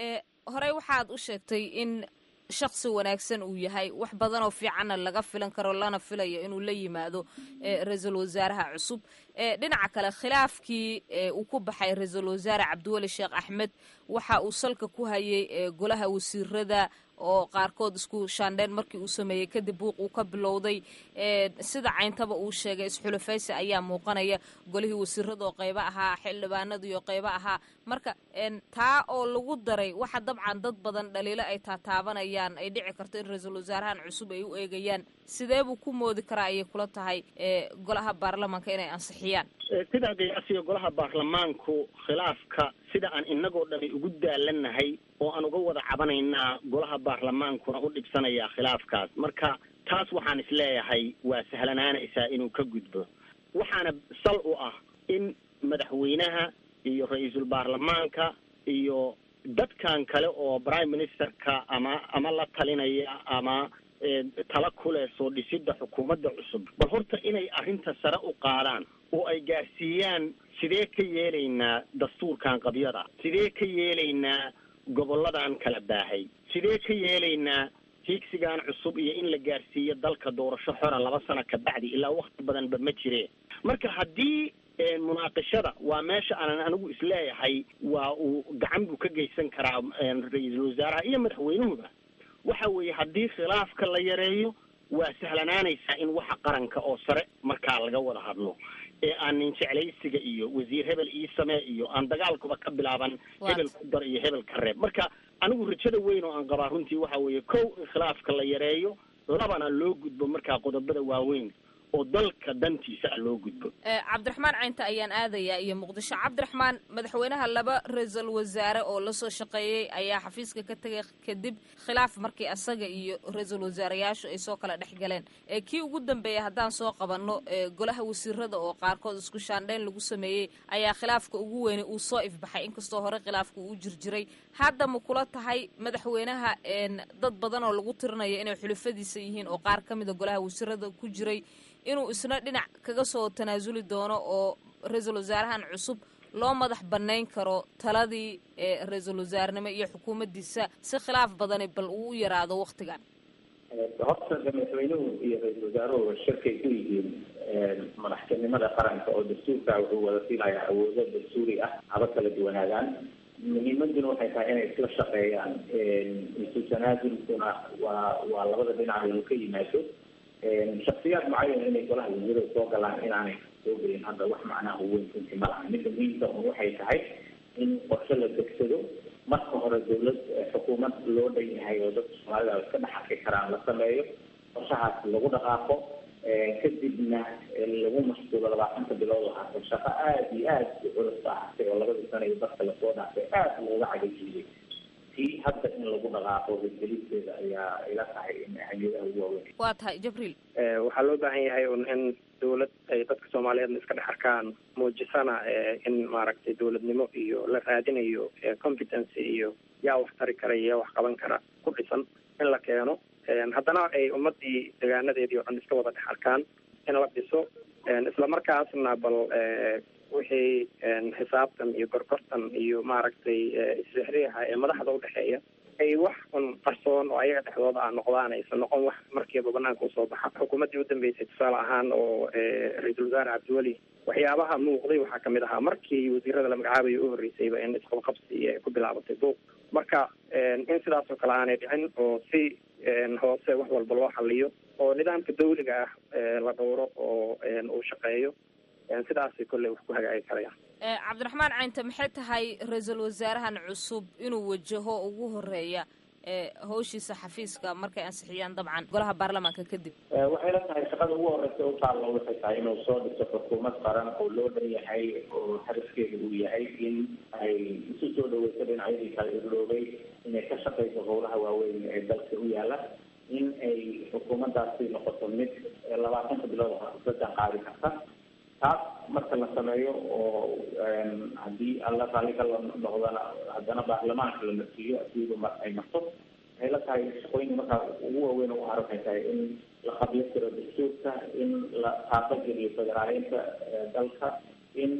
horey waxaad u sheegtay in shaksi wanaagsan uu yahay wax badan oo fiicanna laga filan karo lana filayo inuu la yimaado ra-iisul wasaaraha cusub dhinaca kale khilaafkii uu ku baxay ra-iisul wasaare cabdiweli sheekh axmed waxa uu salka ku hayay golaha wasiirada oo qaarkood isku shaandheen markii uu sameeyey kadib buuq uu ka bilowday sida cayntaba uu sheegay isxulafaysi ayaa muuqanaya golihii wasiirada oo qaybo ahaa xildhibaanadii oo qaybo ahaa marka taa oo lagu daray waxa dabcan dad badan dhaliilo ay taataabanayaan ay dhici karto in ra-iisul wasaarahan cusub ay u eegayaan sidee buu ku moodi karaa ayay kula tahay golaha baarlamaanka inay ansixiyaan sidaa gayasiga golaha baarlamaanku khilaafka sida aan inagoo dhami ugu daalanahay oo aan uga wada cabanaynaa golaha baarlamaankuna u dhibsanayaa khilaafkaas marka taas waxaan isleeyahay waa sahlanaanaysaa inuu ka gudbo waxaana sal u ah in madaxweynaha iyo ra-iisul baarlamaanka iyo dadkan kale oo prime ministerka ama ama la talinaya ama tala kuleh soo dhisidda xukuumadda cusub bal horta inay arrinta sare u qaadaan oo ay gaarsiiyaan sidee ka yeelaynaa dastuurkan qabyada sidee ka yeelaynaa gobolladan kala baahay sidee ka yeelaynaa hiigsigan cusub iyo in la gaarsiiyo dalka doorasho xora laba sano ka bacdi ilaa wakti badanba ma jireen marka haddii munaaqishada waa meesha aanan anigu isleeyahay waa uu gacan buu ka geysan karaa ra-iisul wasaaraha iyo madaxweynuhuba waxa weeye haddii khilaafka la yareeyo waa sahlanaanaysaa in waxa qaranka oo sare markaa laga wada hadlo ee aan nin jeclaysiga iyo wasiir hebel ii samee iyo aan dagaalkuba ka bilaaban hebel ku dar iyo hebel ka reeb marka anigu rajada weyn oo aan qabaa runtii waxa weeye kow in khilaafka la yareeyo labana loo gudbo markaa qodobada waaweyn oo dalka dantiisa a loo gudbo cabdiraxmaan caynta ayaan aadayaa iyo muqdisho cabdiraxmaan madaxweynaha laba ra-iisul wasaare oo lasoo shaqeeyey ayaa xafiiska ka tegay kadib khilaaf markii asaga iyo ra-iisul wasaarayaashu ay soo kala dhex galeen kii ugu dambeeyay haddaan soo qabanno golaha wasiirada oo qaarkood isku shaandhayn lagu sameeyey ayaa khilaafka ugu weynay uu soo ifbaxay inkastoo hore khilaafka uu jirjiray hadda ma kula tahay madaxweynaha dad badan oo lagu tirinayo inay xulufadiisa yihiin oo qaar ka mida golaha wasiirada ku jiray inuu isna dhinac kaga soo tanaasuli doono oo ra-iisul wasaarahan cusub loo madax bannayn karo taladii ra-iisul wasaarnimo iyo xukuumaddiisa si khilaaf badani bal uu u yaraado waktigan horta madaxweynuhu iyo ra-iisul wasaaruhu shirkay ku yihiin madaxtinimada qaranka oo dastuurka wuxuu wada siinayaa awoodo dastuuri ah haba kala duwanaagaan muhiimaduna waxay tahay inay isla shaqeeyaan isu tanaasulkuna waa waa labada dhinac inuu ka yimaado shaksiyaad mucayan inay golaha wasiirada soo galaan inaanay soo gelin hadda wax macnaha weyn runtii ma laha midda muhiimka un waxay tahay in qorshe la degsado marka hore dawlad xukuumad loo dhan yahay oo dadka soomaalida iska dhex arki karaan la sameeyo qorshahaas lagu dhaqaaqo kadibna lagu mashquulo labaatanka bilood oo haata shaqo aada iyo aada u culus ahaatay oo labadii sana iyo dadka lasoo dhaafay aada looga cagajiiyey tii hadda in lagu dhaqaaqo hirgelisteeda ayaa ila tahay in ahmiyadaha ugu waaweyn waa tahay jibriil waxaa loo baahan yahay un in dawlad ay dadka soomaaliyeedna iska dhex arkaan muujisana in maaragtay dawladnimo iyo la raadinayo competency iyo yaa wax tari kara iyo yaa wax qaban kara ku dhisan in la keeno haddana ay ummadii degaanadeedii o dhan iska wada dhex arkaan in la dhiso islamarkaasna bal wixii xisaabtan iyo gorgortan iyo maaragtay isrixriixa ee madaxda udhexeeya ay wax un qarsoon oo ayaga dhexdooda a noqdaan aysan noqon wax markiiba banaanka usoo baxa xukuumaddii udambeysay tusaale ahaan oo ra-iisul wasaare cabdiweli waxyaabaha muuqday waxaa kamid ahaa markii wasiirada la magacaabayo u horreysayba in isqabqabsi ku bilaabatay buuq marka in sidaas oo kale aanay dhicin oo si hoose wax walba loo xaliyo oo nidaamka dawliga ah la dhowro oo uu shaqeeyo sidaasay kolley wax ku hagaagi karayaan cabdiraxmaan caynte maxay tahay ra-iisul wasaarahan cusub inuu wajaho ugu horeeya hawshiisa xafiiska markay ansixiyaan dabcan golaha baarlamaanka kadib waxay la tahay shaqada ugu horeysa u taalla waxay tahay inuu soo dhiso xukuumad qaran oo loo dhan yahay oo hadafkeeda uu yahay in ay isu soo dhaweyso dhinacyadii kala irloobay inay ka shaqeyso howlaha waaweyn ee dalka u yaala in ay xukuumaddaasi noqoto mid labaatanka bilood sadan qaadi karta taas marka la sameeyo oo haddii alla raalli ka noqdana haddana baarlamaanka la marsiiyo asiiba mar ay marto waxay la tahay shaqooyinka markaa ugu waaweyn ugu haran waxay tahay in la qabyo tiro dastuurka in la taabageliyo federaaleynta dalka in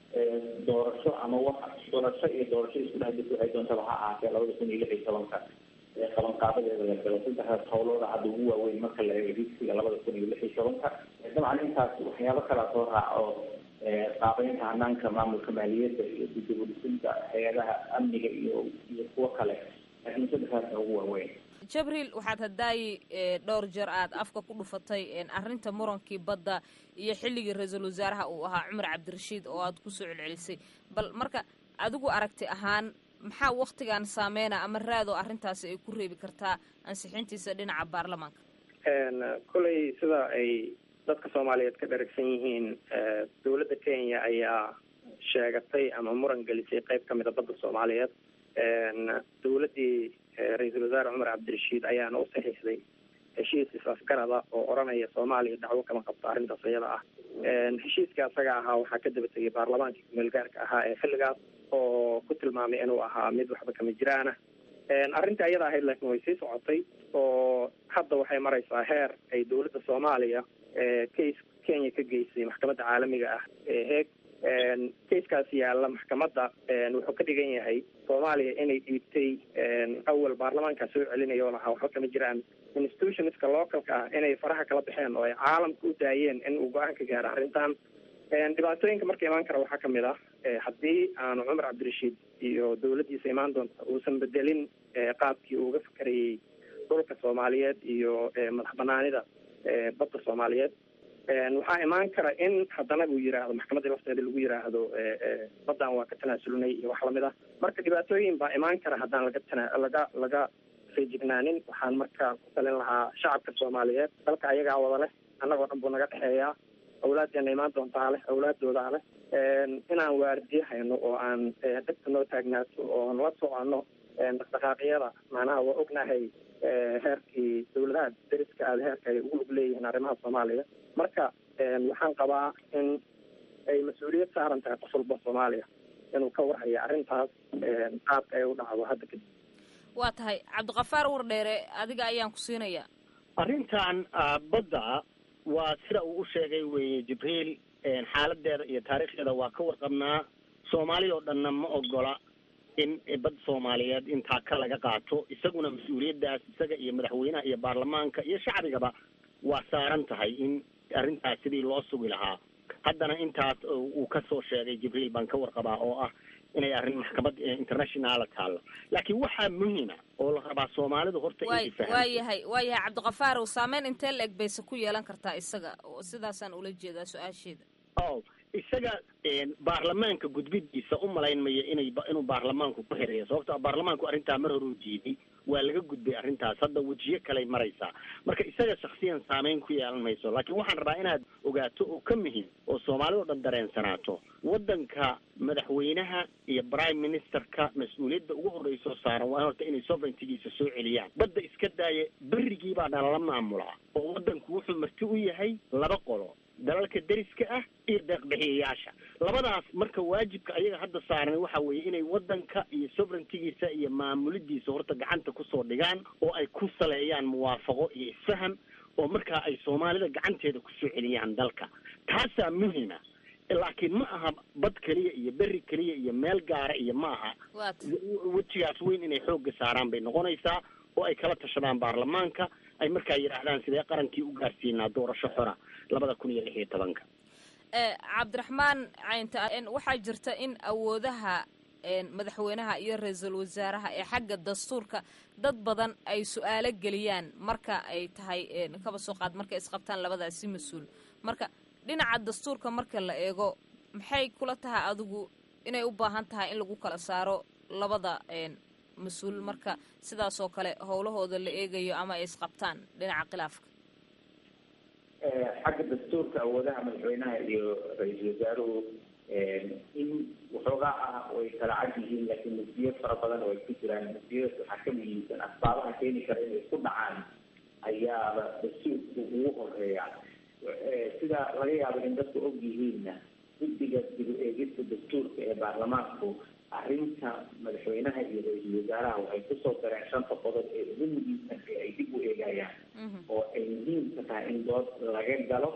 doorasho ama wax doorasho iyo doorasho isku dhex jirta waxay doontaba ha ahaatee labada kun iyo lix iyo tobanka qabanqaabadeeda la galo saddexdaas howlooda hadda ugu waaweyn marka la eego higsiga labada kun iyo lix iyo tobanka dabcan intaas waxyaabo kalaa soo raaco qaabeynta hanaanka maamulka maaliyadda iyo dibudhisinta hay-adaha amniga iyo iyo kuwo kale laakiin saddexdaasa ugu waaweyn jabriil waxaad hadaayi dhowr jeer aad afka ku dhufatay arrinta murankii badda iyo xilligii ra-iisul wasaaraha uu ahaa cumar cabdirashiid oo aad kusoo celcelisay bal marka adigu aragti ahaan maxaa waktigan saameyna ama raado arrintaasi ay ku reebi kartaa ansixintiisa dhinaca baarlamaanka kolley sida ay dadka soomaaliyeed ka dharagsan yihiin dawladda kenya ayaa sheegatay ama muran gelisay qeyb ka mida badda soomaaliyeed dawladdii ra-iisul wasaare cumar cabdirashiid ayaana u saxiixday heshiis is-afgarada oo odhanaya soomaaliya dacwo kama qabto arrintaas iyada ah heshiiska asaga ahaa waxaa ka daba tegay baarlamaankii kumeelgaarka ahaa ee xilligaas oo ku tilmaamay inuu ahaa mid waxba kama jiraana arrinta iyada ahayd laakiin way sii socotay oo hadda waxay maraysaa heer ay dawladda soomaaliya case kenya ka geysay maxkamadda caalamiga ah ee heeg casekaas yaalla maxkamadda wuxuu ka dhigan yahay soomaaliya inay dhiibtay awal baarlamaankaa soo celinaya oo lahaa waxba kama jiraan institutionska localka ah inay faraha kala baxeen oo ay caalamka u daayeen in uu go-aan ka gaaro arrintan dhibaatooyinka marka imaan kara waxaa kamid ah haddii aanu cumar cabdirashiid iyo dawladdiisa imaan doonta uusan bedelin qaabkii uu uga fakarayey dhulka soomaaliyeed iyo madax banaanida badda soomaaliyeed waxaa imaan kara in haddana uu yiraahdo maxkamadda lafteeda lagu yiraahdo baddan waa ka tanaasulnay iyo wax lamid ah marka dhibaatooyin baa imaan kara haddaan laga tana laga laga feejignaanin waxaan marka ku talin lahaa shacabka soomaaliyeed dalka ayagaa wada leh annagoo dhan buu naga dhexeeyaa awlaaddeena imaan doontaa leh awlaadoodaa leh inaan waardiye hayno oo aan dadka noo taagnaato oon la soconno dhaqdhaqaaqyada macnaha waa ognahay heerkii dawladaha dariska aada heerka ay ugu lug leeyihiin arrimaha soomaaliya marka waxaan qabaa in ay mas-uuliyad saaran tahay qof walba soomaaliya inuu ka warhayo arrintaas qaabka ay u dhacdo hadda kadib waa tahay cabdiqafaar wardheere adiga ayaan ku siinayaa arrintan badda waa sida uu u sheegay weye jibriil xaaladeeda iyo taariikhdeeda waa ka warqabnaa soomaaliya oo dhanna ma ogola in bad soomaaliyeed intaa ka laga qaato isaguna mas-uuliyaddaas isaga iyo madaxweynaha iyo baarlamaanka iyo shacbigaba waa saaran tahay in arrintaas sidii loo sugi lahaa haddana intaas uu kasoo sheegay jibriil baan ka warqabaa oo ah inay arrin maxkamad internationala taallo laakiin waxaa muhima oo la rabaa soomaalidu horta way waa yahay waa yahay cabdiqafaarow saameyn intee la eg bayse ku yeelan kartaa isaga sidaasaan ula jeedaa su-aasheeda o isaga baarlamaanka gudbidiisa u malayn maya inay inuu baarlamaanku ku xireeyo sababto baarlamaanku arrintaa mar hore u diiday waa laga gudbay arrintaas hadda wejiyo kaley maraysaa marka isaga shaksiyan saameyn ku yeelan mayso laakiin waxaan rabaa inaad ogaato oo ka muhiim oo soomaalida o dhan dareensanaato waddanka madaxweynaha iyo prime ministerka mas-uuliyadda ugu horreysoo saaran waa horta inay sovereigntigiisa soo celiyaan badda iska daaya berrigii baa dhalala maamulaa oo waddanku wuxuu marti u yahay laba qolo dalalka deriska ah iyo deeqbixiyayaasha labadaas marka waajibka ayaga hadda saaran waxa weeye inay waddanka iyo sovereigntigiisa iyo maamulidiisa horta gacanta kusoo dhigaan oo ay ku saleeyaan muwaafaqo iyo isfaham oo markaa ay soomaalida gacanteeda kusoo celiyaan dalka taasaa muhima laakiin ma aha bad keliya iyo berri keliya iyo meel gaara iyo ma aha wejigaas weyn inay xoogga saaraan bay noqonaysaa oo ay kala tashadaan baarlamaanka ay markaa yidhaahdaan sidee qarankii u gaarsiinaa doorasho xora labada kun iyo lix iyo tobanka cabdiraxmaan caynta waxaa jirta in awoodaha madaxweynaha iyo ra-iisul wasaaraha ee xagga dastuurka dad badan ay su-aalo geliyaan marka ay tahay kaba soo qaad markay isqabtaan labadaasi mas-uul marka dhinaca dastuurka marka la eego maxay kula tahay adigu inay u baahan tahay in lagu kala saaro labada mas-uul marka sidaasoo kale howlahooda la eegayo ama ay isqabtaan dhinaca khilaafka xagga dastuurka awoodaha madaxweynaha iyo ra-iisul wasaaruhu in waxoogaa ah way kala cad yihiin laakiin muftiyo fara badan oo ay ku jiraan muftiyadas waxaa ka muhiimsan asbaabaha keeni kara inay isku dhacaan ayaaba dastuurku ugu horeeya sida laga yaabo in dadku og yihiinna guddiga dib u eegista dastuurka ee baarlamaanku arrinta madaxweynaha iyo ra-iisul wasaaraha waxay kusoo dareen shanta qodob ee ugu muhiimsan ee ay dib u eegayaan oo ay muhiimka tahay in dood laga galo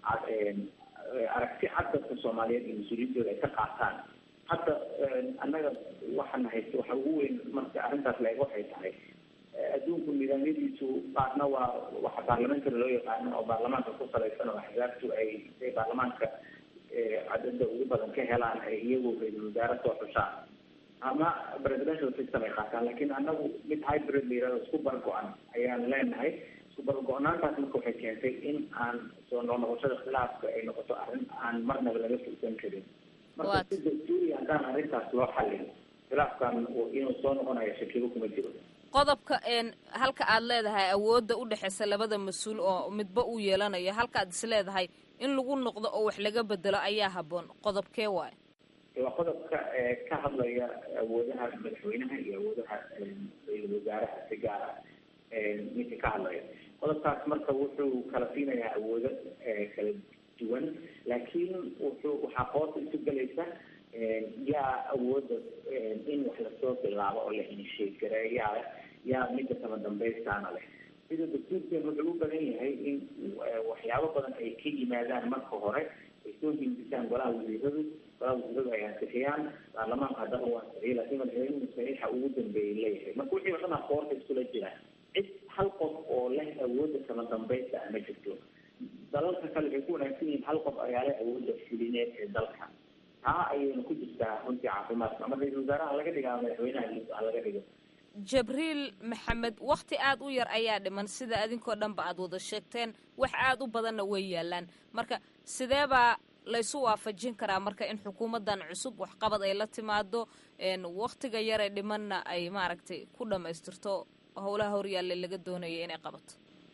aragti cad dadka soomaaliyeed iyo mas-uuliyiintooda ay ka qaataan hadda annaga waxaan haysta waxa ugu weyn marka arrintaas la eego waxay tahay adduunku nidaamyadiisu qaarna waa waxa baarlamentary loo yaqaano oo baarlamaanka ku salaysan oo axzaabtu ay ay baarlamaanka cadada ugu badan ka helaan ay iyagu ra-iisul wasaare soo xushaan ama presidential system ay qaataan laakiin annagu mid hybrid la yirahdo isku bargo-an ayaan leenahay isku bargo-naantaas marka waxay keentay in aan soo noqnoqoshada khilaafka ay noqoto arrin aan marnaba laga fursan karin marka si dastuuri haddaan arrintaas loo xallin khilaafkan inuu soo noqonayo shakibo kuma jiro qodobka halka aad leedahay awoodda u dhexeysa labada mas-uul oo midba uu yeelanayo halka aad is leedahay in lagu noqdo oo wax laga bedelo ayaa habboon qodobkee waayo waa qodobka ka hadlaya awoodaha madaxweynaha iyo awoodaha ra-iisul wasaaraha si gaar ah ninka ka hadlaya qodobkaas marka wuxuu kala siinayaa awoodo kala duwan laakiin wuxuu waxaa hoosa isu gelaysa yaa awooda in wax lasoo bilaabo oo la hinsheegareeyaa leh yaa midda kama dambaystaana leh sida dastuurkeen wuxuu u badan yahay in waxyaabo badan ay ka yimaadaan marka hore ay soo hindisaan golaha wasiiradu golaha wasiiradu ay ansixiyaan baarlamaanka haddana uu ansixiyo laakiin madaxweynuhu saxiixa ugu dambeeyay leeyahay marka wixii oo dhan aa koorta iskula jira cid hal qof oo leh awoodda kama dambaysta ah ma jirto dalalka kale waxay ku wanaagsan yihiin hal qof ayaa leh awoodda fulineed ee dalka taa ayayna ku jirtaa runtii caafimaadka ama ra-iisul wasaaraha laga dhiga ama madaxweynaha ha laga dhigo jabriil maxamed wakti aada u yar ayaa dhiman sida adinkoo dhanba aada wada sheegteen wax aada u badanna way yaalaan marka sideebaa laysu waafajin karaa marka in xukuumaddan cusub waxqabad ay la timaado waktiga yaree dhimanna ay maaragtay ku dhamaystirto howlaha horyaalle laga doonaya inay qabato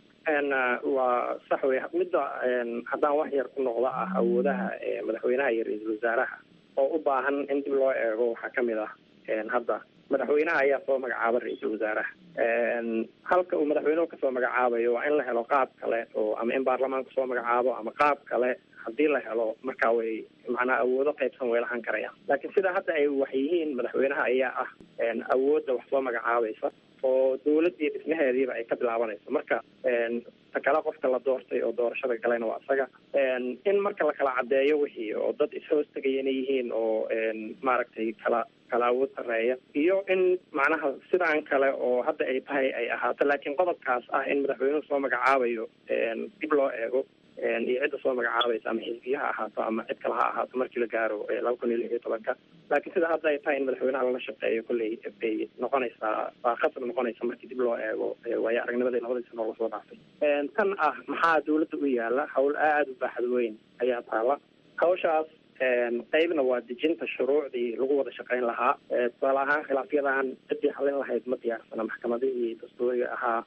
waa sax wey midda haddaan wax yar ku noqdo ah awoodaha madaxweynaha iyo ra-iisul wasaaraha oo u baahan in dib loo eego waxaa kamid ah hadda madaxweynaha ayaa soo magacaaba ra-iisul wasaaraha halka uu madaxweynuhu kasoo magacaabayo waa in la helo qaab kale oo ama in baarlamaanku soo magacaabo ama qaab kale haddii la helo marka way macnaa awoodo qaybsan way lahan karayaan laakiin sida hadda ay wax yihiin madaxweynaha ayaa ah awoodda wax soo magacaabaysa oo dawladii dhismaheediiba ay ka bilaabanayso marka ta kale qofka la doortay oo doorashada galayna waa isaga in marka la kala caddeeyo wixii oo dad is-hoos tegaya inay yihiin oo maaragtay kala kala awood sareeya iyo in macnaha sidaan kale oo hadda ay tahay ay ahaato laakiin qodobkaas ah in madaxweynuhu soo magacaabayo dib loo eego iyo cidda soo magacaabaysa ama xisbiya ha ahaato ama cid kale ha ahaato markii la gaaro laba kun iyo lix iyo tobanka laakiin sida hadda ay tahay in madaxweynaha lala shaqeeyo kolley bay noqonaysaa waa khasab noqonaysa markii dib loo eego waayo aragnimadii labadii sano lasoo dhaafay tan ah maxaa dawladda u yaala hawl aada u baaxad weyn ayaa taala hawshaas qeybna waa dejinta shuruucdii lagu wada shaqayn lahaa tusaale ahaan khilaafyadan ciddii xalin lahayd ma diyaarsana maxkamadihii dastuuriga ahaa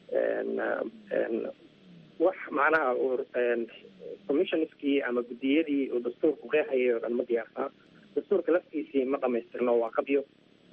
wax macnaha commissionskii ama guddiyadii uu dastuurku qeexayay oo dhan ma diyaarsana dastuurka laftiisii ma dhamaystirno waa qabyo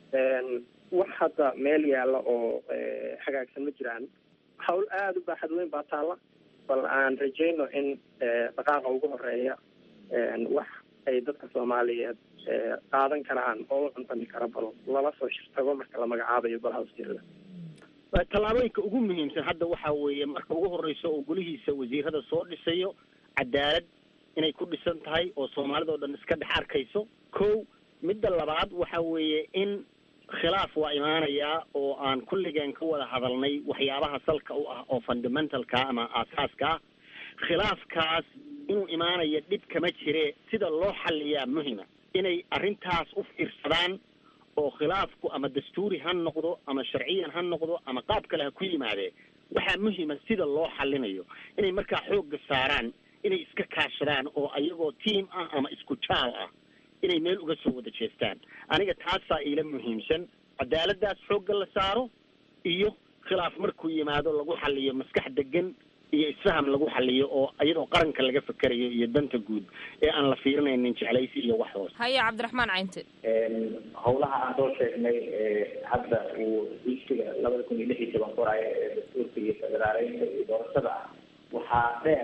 wax hadda meel yaalla oo hagaagsan ma jiraan hawl aada u baaxad weyn baa taalla bal aan rajayno in dhaqaaqa ugu horeeya wax ay dadka soomaaliyeed qaadan karaan oo u cuntami kara bal lala soo shirtago marka la magacaabayo golaha wasiirada tallaabooyinka ugu muhiimsan hadda waxa weeye marka ugu horeysa oo golihiisa wasiirada soo dhisayo cadaalad inay ku dhisan tahay oo soomaalida oo dhan iska dhex arkayso ko midda labaad waxa weeye in khilaaf waa imaanayaa oo aan kulligeen ka wada hadalnay waxyaabaha salka u ah oo fundamentalka ama aasaaska ah khilaafkaas inuu imaanayo dhib kama jire sida loo xaliyaa muhima inay arrintaas u fiirsadaan oo khilaafku ama dastuuri ha noqdo ama sharciyan ha noqdo ama qaab kale ha ku yimaadee waxaa muhima sida loo xalinayo inay markaa xoogga saaraan inay iska kaashadaan oo ayagoo tiam ah ama isku jaal ah inay meel uga soo wada jeestaan aniga taasaa iila muhiimsan cadaaladaas xoogga la saaro iyo khilaaf markuu yimaado lagu xaliyo maskax degan iyo isfaham lagu xaliyo oo iyadoo qaranka laga fekerayo iyo danta guud ee aan la fiirinaynin jeclaysi iyo wax hoos haya cabdiraxmaan caynte howlaha aan soo sheegnay hadda uu dugsiga labada kun iyo lix iyo toban qoraayo ee dastuurka iyo federaaleynta iyo doorashada ah waxaa dheer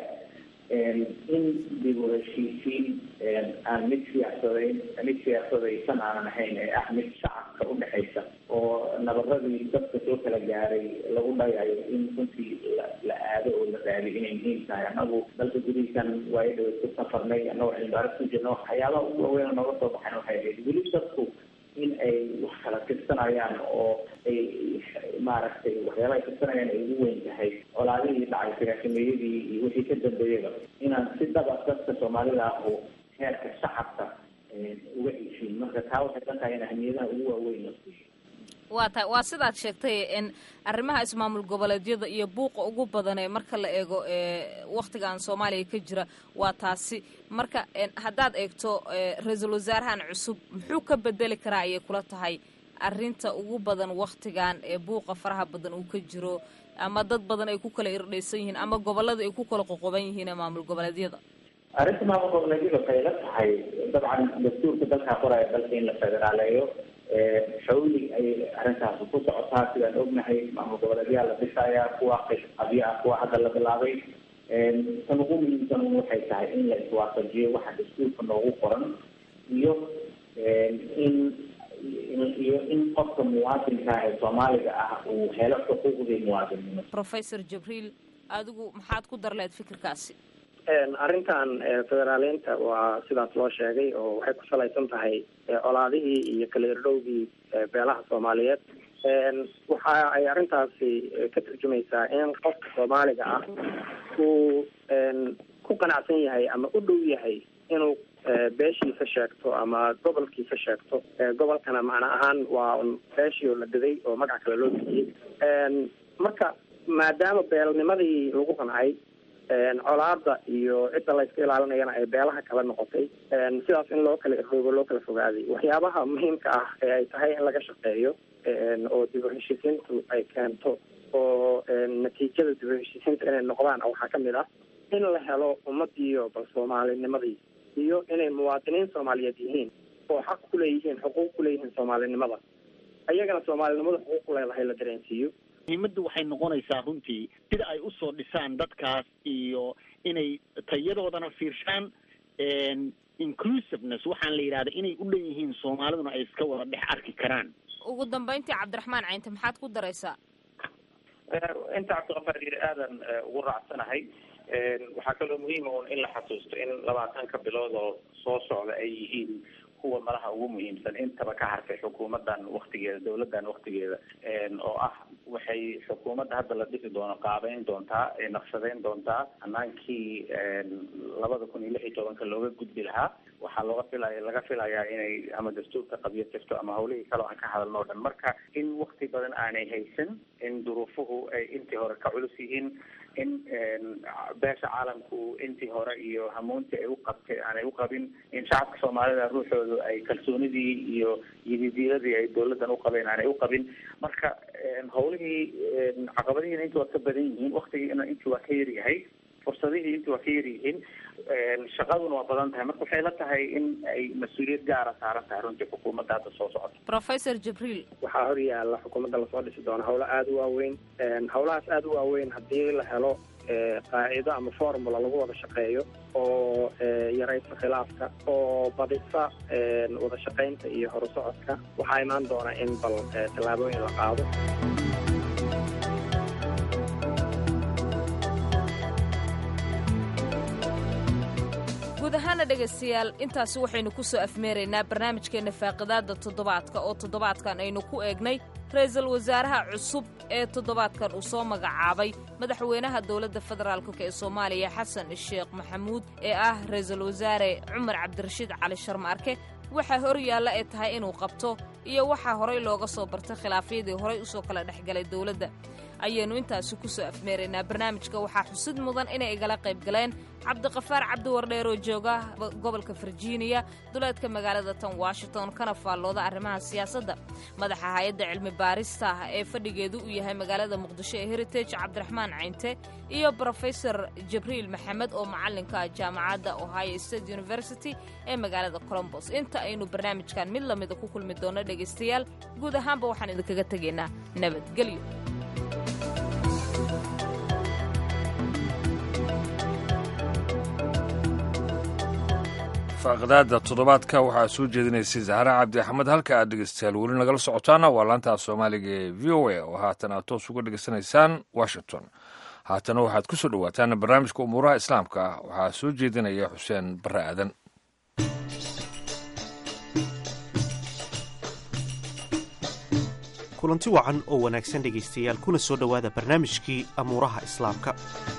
in dib u heshiisiin aan mid siyaasadayn mid siyaasadaysan aanan ahayn ee ah mid shacabka udhexaysa oo nabaradii dadka soo kala gaaray lagu dhayayo in runtii la aado oo la raadi inay muhiim tahay anagu dalka gudihiisan waayo dhawa ku safarnay anagoo cilmibaaris ku jirna waxyaabaha ugu waaweyn nooga soo baxayn waxay ahayd weli dadku in ay wax kala tirsanayaan oo ay maaragtay waxyaabaha ay tirsanayaan ay ugu weyn tahay colaadihii dhacay sagaashameeyadii iyo wixii ka dambeeyaba inaan si dhaba dadka soomaalida ah oo heerka shacabka uga heshiin marka taa waxay la tahay in ahmiyadaha ugu waaweyn la siiyo waa ta waa sidaad sheegtay in arrimaha ismaamul goboleedyada iyo buuqa ugu badan ee marka la eego waktigan soomaaliya ka jira waa taasi marka haddaad eegto ra-iisul wasaarahan cusub muxuu ka bedeli karaa ayay kula tahay arrinta ugu badan waktigan ee buuqa faraha badan uu ka jiro ama dad badan ay ku kala irdhaysan yihiin ama gobolada ay ku kala qoqoban yihiin ee maamul goboleedyada arrinta maamul goboleedyada waxay la tahay dabcan dastuurka dalkaa qoraya dalka in la federaaleeyo xawli ayay arrintaasi ku socotaa sidaan ognahay maamul goboleedyaha la dhisayaa kuwa qabyo ah kuwa hadda la bilaabay tan ugu muhiimsan waxay tahay in la iswaafajiyo waxa dastuurka noogu qoran iyo in iyo in qofka muwaadinka ee soomaaliga ah uu helo xuquuqdii muwaadinnimo professor jibriil adigu maxaad ku dar lehed fikirkaasi arrintan federaaleynta waa sidaas loo sheegay oo waxay ku salaysan tahay colaadihii iyo kala irdhowgii beelaha soomaaliyeed waxa ay arrintaasi ka turjumaysaa in qofka soomaaliga ah uu ku qanacsan yahay ama u dhow yahay inuu beeshiisa sheegto ama gobolkiisa sheegto gobolkana macna ahaan waa beeshii oo la daday oo magac kale loo bixiyey marka maadaama beelnimadii lagu qancay colaada iyo cidda layska ilaalinayana ay beelaha kala noqotay sidaas in loo kala iroobo loo kala fogaaday waxyaabaha muhiimka ah ee ay tahay in laga shaqeeyo oo dib u heshiisiintu ay keento oo natiijada dib u heshiisiinta inay noqdaan waxaa kamid ah in la helo ummadiiyo bal soomaalinimadii iyo inay muwaadiniin soomaaliyeed yihiin oo xaq kuleeyihiin xuquuq kuleeyihiin soomaalinimada ayagana soomaalinimada xuquuq ku leedahay la dareensiiyo muhiimaddu waxay noqonaysaa runtii sida ay usoo dhisaan dadkaas iyo inay tayadoodana fiirshaan inclusiveness waxaan la yidhahda inay u dhan yihiin soomaaliduna ay iska wada dhex arki karaan ugu dambeyntii cabdiraxmaan caynte maxaad ku daraysaa inta cabdiqafaar yiri aadan ugu raacsanahay waxaa kaloo muhiima un in la xasuusto in labaatanka bilood oo soo socda ay yihiin kuwa malaha ugu muhiimsan intaba ka hartay xukuumadan waktigeeda dawladan waktigeeda oo ah waxay xukuumadda hadda la dhisi doono qaabeyn doontaa naqshadeyn doontaa hanaankii labada kun iyo lix iyo tobanka looga gudbi lahaa waxaa waxaa looga filaya laga filayaa inay ama dastuurka qabyo jirto ama hawlihii kale aan ka hadalno o dhan marka in wakti badan aanay haysan in duruufuhu ay intii hore ka culus yihiin in beesha caalamku intii hore iyo hamuuntii ay u qabtay aanay u qabin in shacabka soomaalida ruuxoodu ay kalsoonidii iyo yididiiladii ay dawladdan u qabeen aanay u qabin marka hawlihii caqabadihiina intii waa ka badan yihiin waktigiina intii waa ka yaryahay fursadihii intii waa ka yaryihiin shaqaduna waa badan tahay marka waxay la tahay in ay mas-uuliyad gaara saaran tahay runtii xukuumadda hadda soo socota professor jibriil waxaa hor yaalla xukuumadda lasoo dhisi doono hawlo aada u waaweyn hawlahaas aada u waaweyn haddii la helo qaacido ama formula lagu wada shaqeeyo oo yaraysa khilaafka oo badisa wada shaqaynta iyo horusocodka waxaa imaan doona in bal tallaabooyin la qaado guud ahaana dhegaystayaal intaasi waxaynu ku soo afmeeraynaa barnaamijkeenna faaqidaadda toddobaadka oo toddobaadkan aynu ku eegnay ra-iisul wasaaraha cusub ee toddobaadkan uu soo magacaabay madaxweynaha dowladda federaalk ee soomaaliya xasan sheekh maxamuud ee ah ra-iisul wasaare cumar cabdirashiid cali sharmaarke waxaa hor yaalla ee tahay inuu qabto iyo waxaa horay looga soo bartay khilaafyadii horay usoo kala dhexgalay dowladda ayaynu intaasi ku soo afmeeraynaa barnaamijka waxaa xusid mudan inay igala qayb galeen cabdiqafaar cabdiwardheer oo jooga gobolka virginia duleedka magaalada tan washington kana faallooda arrimaha siyaasadda madaxa hay-adda cilmi baarista ee fadhigeedu uu yahay magaalada muqdisho ee heritage cabdiraxmaan caynte iyo brofesor jibriil maxamed oo macallinka jaamacadda ohio state university ee magaalada colombos inta aynu barnaamijkan mid lamida ku kulmi doonno dhegaystayaal guud ahaanba waxaan idinkaga tegaynaa nabadgelyo faaqdaada toddobaadka waxaa soo jeedinaysay zahra cabdi axmed halka aad dhegeystayaal weli nagala socotaana waa laantaa soomaaliga ee v o a oo haatan aad toos uga dhegeysanaysaan washington haatana waxaad ku soo dhowaataan barnaamijka umuuraha islaamka ah waxaa soo jeedinaya xuseen barre aadan kulanti wacan oo wanaagsan dhegaystayaal kuna soo dhowaada barnaamijkii amuuraha islaamka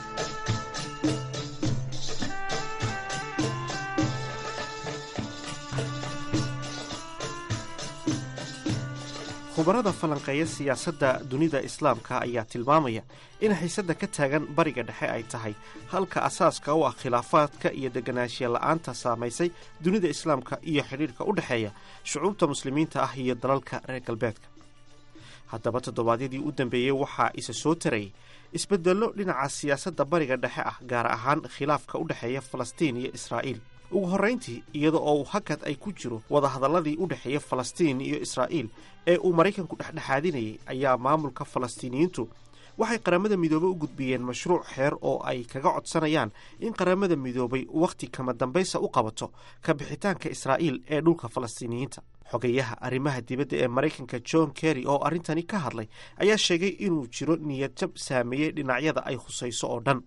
khubarada falanqeeya siyaasadda dunida islaamka ayaa tilmaamaya in xiisadda ka taagan bariga dhexe ay tahay halka asaaska u ah khilaafaadka iyo deganaanshiya la'aanta saamaysay dunida islaamka iyo xidhiidhka u dhexeeya shucuubta muslimiinta ah iyo dalalka reer galbeedka haddaba toddobaadyadii u dambeeyey waxaa isa soo tarayay isbeddello dhinaca siyaasadda bariga dhexe ah gaar ahaan khilaafka u dhexeeya falastiin iyo israa'iil ugu horrayntii iyada oo uu hakad ay ku jiro wadahadalladii u dhexeeya falastiin iyo israa'iil ee uu maraykanku dhexdhexaadinayay ayaa maamulka falastiiniyiintu waxay qaramada midoobey u gudbiyeen mashruuc xeer oo ay kaga codsanayaan in qaramada midoobay wakhti kama dambaysa u qabato ka bixitaanka israa'iil ee dhulka falastiiniyiinta xogayaha arrimaha dibadda ee maraykanka john kerry oo arrintani ka hadlay ayaa sheegay inuu jiro niyadjab saameeyey dhinacyada ay khusayso oo dhan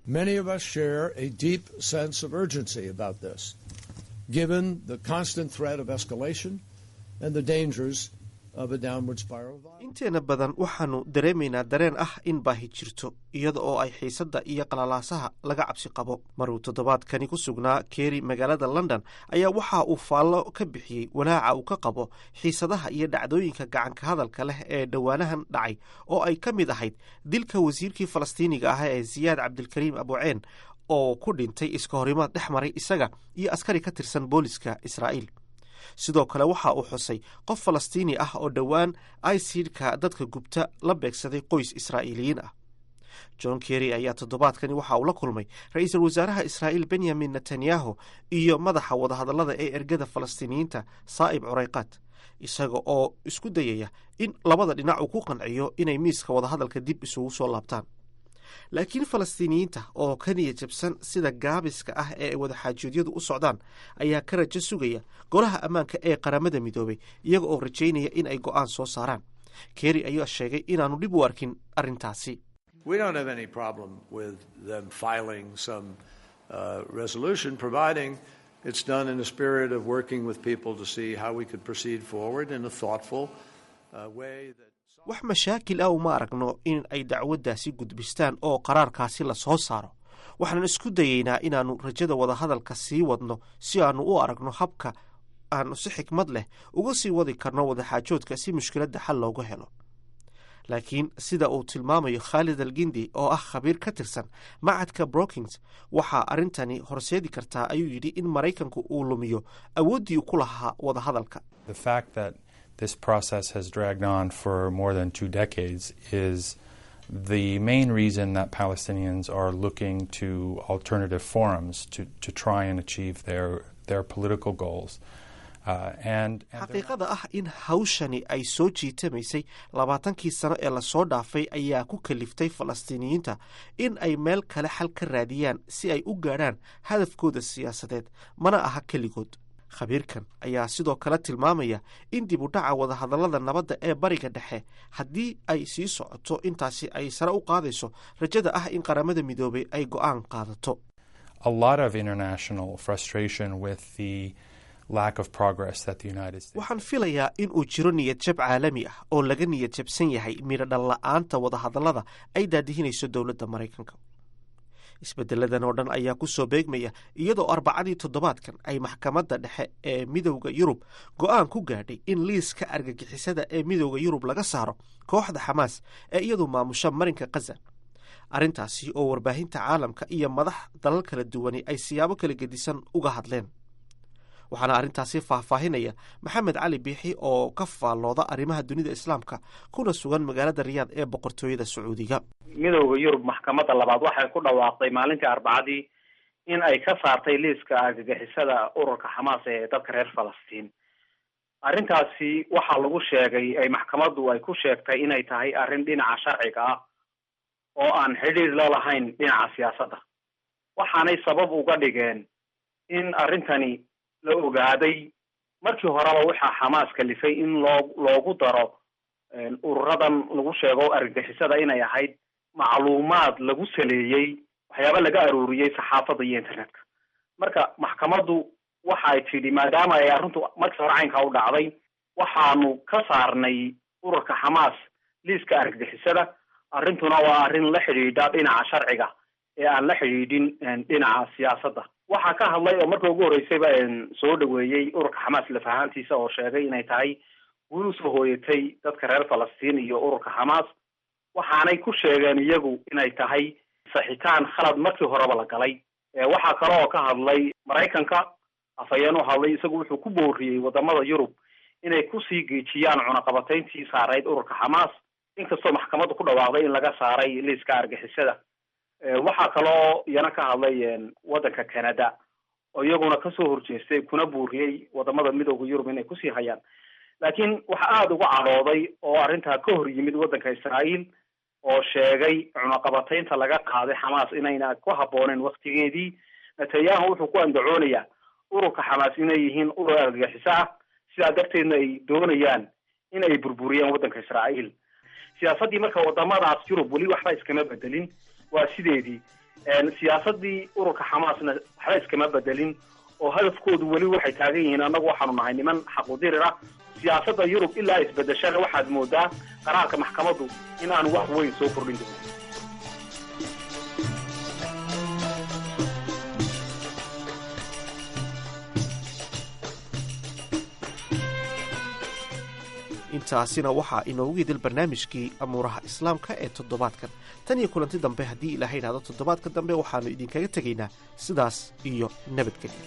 given the constant threat of escalation and the dangers of a downward spiral. inteena badan waxaannu dareemaynaa dareen ah in baahi jirto iyada oo ay xiisadda iyo qalalaasaha laga cabsi qabo maruu toddobaadkani ku sugnaa keeri magaalada london ayaa waxa uu faallo ka bixiyey walaaca uu ka qabo xiisadaha iyo dhacdooyinka gacanka hadalka leh ee dhowaanahan dhacay oo ay ka mid ahayd dilka wasiirkii falastiiniga ah ee siyaad cabdilkariim abuceen oo ku dhintay iska horimaad dhex maray isaga iyo askari ka tirsan booliska israa'iil sidoo kale waxa uu xusay qof falastiini ah oo dhowaan isidka dadka gubta la beegsaday qoys israa'iiliyiin ah john kerry ayaa toddobaadkani waxa uu la kulmay ra-iisul wasaaraha israa'iil benyamin netanyahu iyo madaxa wadahadallada ee ergada falastiiniyiinta saa'ib curayqaad isaga oo isku dayaya in labada dhinac uu ku qanciyo inay miiska wadahadalka dib isugu soo laabtaan laakiin falastiiniyiinta oo ka niya jabsan sida gaabiska ah ee wadaxaajoodyadu u socdaan ayaa ka rajo sugaya golaha ammaanka ee qaramada midoobay iyaga oo rajaynaya in ay go'aan soo saaraan kerry ayaa sheegay inaanu dhib u arkin arrintaasi We don't have any problem with them filing some uh, resolution, providing it's done in a spirit of working with people to see how we could proceed forward in a thoughtful uh, way. That wax mashaakil ah uma aragno in ay dacwaddaasi gudbistaan oo qaraarkaasi la soo saaro waxaan isku dayeynaa inaannu rajada wadahadalka sii wadno si aannu u aragno habka aanu si xikmad leh uga sii wadi karno wadaxaajoodka si mushkiladda xal loogu helo laakiin sida uu tilmaamayo khaalid al gindi oo ah khabiir ka tirsan macadka brookings waxaa arrintani horseedi kartaa ayuu yidhi in maraykanku uu lumiyo awooddii ku lahaa wadahadalka this process has dragged on for more than two decades is the main reason that Palestinians are looking to alternative forums to, to try and achieve their, their political goals. Uh, and, and xaqiiqada ah in hawshani ay soo jiitamaysay labaatankii sano ee lasoo dhaafay ayaa ku kaliftay falastiiniyiinta in ay meel kale xal ka raadiyaan si ay u gaadhaan hadafkooda siyaasadeed mana aha keligood khabiirkan ayaa sidoo kale tilmaamaya in dib u dhaca wadahadallada nabadda ee bariga dhexe haddii ay sii socoto intaasi ay sare u qaadayso rajada ah in qaramada midoobay ay go'aan qaadato a lot of international frustration with the lack of progress that the United States waxaan filayaa in uu jiro niyad jab caalami ah oo laga niyad jabsan yahay midho dhalla-aanta wadahadallada ay daadihinayso dowladda maraykanka isbedeladan oo dhan ayaa ku soo beegmaya iyadoo arbacadii toddobaadkan ay maxkamadda dhexe ee midowda yurub go'aan ku gaadhay in liiska argagixisada ee midowda yurub laga saaro kooxda xamaas ee iyadu maamusha marinka khaza arrintaasi oo warbaahinta caalamka iyo madax dalal kala duwani ay siyaabo kala gedisan uga hadleen waxaana arrintaasi faahfaahinaya maxamed cali biixi oo ka faallooda arrimaha dunida islaamka kuna sugan magaalada riyaad ee boqortooyada sacuudiga midowda yurub maxkamadda labaad waxay ku dhawaaqday maalintii arbacadii in ay ka saartay liiska argagixisada ururka xamaas ee dadka reer falastiin arrintaasi waxaa lagu sheegay ay maxkamaddu ay ku sheegtay inay tahay arrin dhinaca sharciga ah oo aan xidhiir la lahayn dhinaca siyaasadda waxaanay sabab uga dhigeen in arrintani la ogaaday markii horeba waxaa xamaas kalifay in loo loogu daro ururadan lagu sheego argagixisada inay ahayd macluumaad lagu saleeyey waxyaaba laga arooriyey saxaafadda iyo internetka marka maxkamaddu waxa ay tidhi maadaama ay arrintu markii hore caynkaa u dhacday waxaanu ka saarnay ururka xamaas liiska argagixisada arrintuna waa arrin la xidhiidha dhinaca sharciga ee aan la xidhiidhin dhinaca siyaasadda waxaa ka hadlay oo marka ugu horreysayba soo dhaweeyey ururka xamaas laf ahaantiisa oo sheegay inay tahay guul usoo hooyatay dadka reer falastiin iyo ururka xamaas waxaanay ku sheegeen iyagu inay tahay saxitaan khalad markii horeba la galay waxaa kale oo ka hadlay maraykanka afhayeen u hadlay isagu wuxuu ku booriyey wadamada yurub inay kusii geejiyaan cunaqabatayntii saarayd ururka xamaas inkastoo maxkamaddu ku dhawaaqday in laga saaray liiska argixisada waxaa kaloo iyana ka hadlay waddanka canada oo iyaguna kasoo horjeestay kuna buuriyey wadamada midooda yurub inay kusii hayaan laakiin waxa aada uga cadhooday oo arrintaa ka hor yimid waddanka israael oo sheegay cunaqabataynta laga qaaday xamaas inayna ku habooneen waktigeedii netanyahu wuxuu ku andacoonayaa ururka xamaas inay yihiin urur argagixiso ah sidaa darteedna ay doonayaan in ay burburiyaan waddanka israael siyaasaddii marka wadamadaas yurub weli waxba iskama bedelin waa sideedii siyaasadii ururka xamaasna waxba iskama bedelin oo hadafkoodu weli waxay taagan yihiin annagu waxaanu nahay niman xaqudirir ah siyaasadda yurub ilaa isbedeshana waxaad moodaa qaraarka maxkamaddu in aanu wax weyn soo kordhin doonin intaasina waxaa inoogu idil barnaamijkii amuuraha islaamka ee toddobaadkan tan iyo kulanti dambe haddii ilaahay idhahdo toddobaadka dambe waxaannu idinkaga tegaynaa sidaas iyo nabadgelyo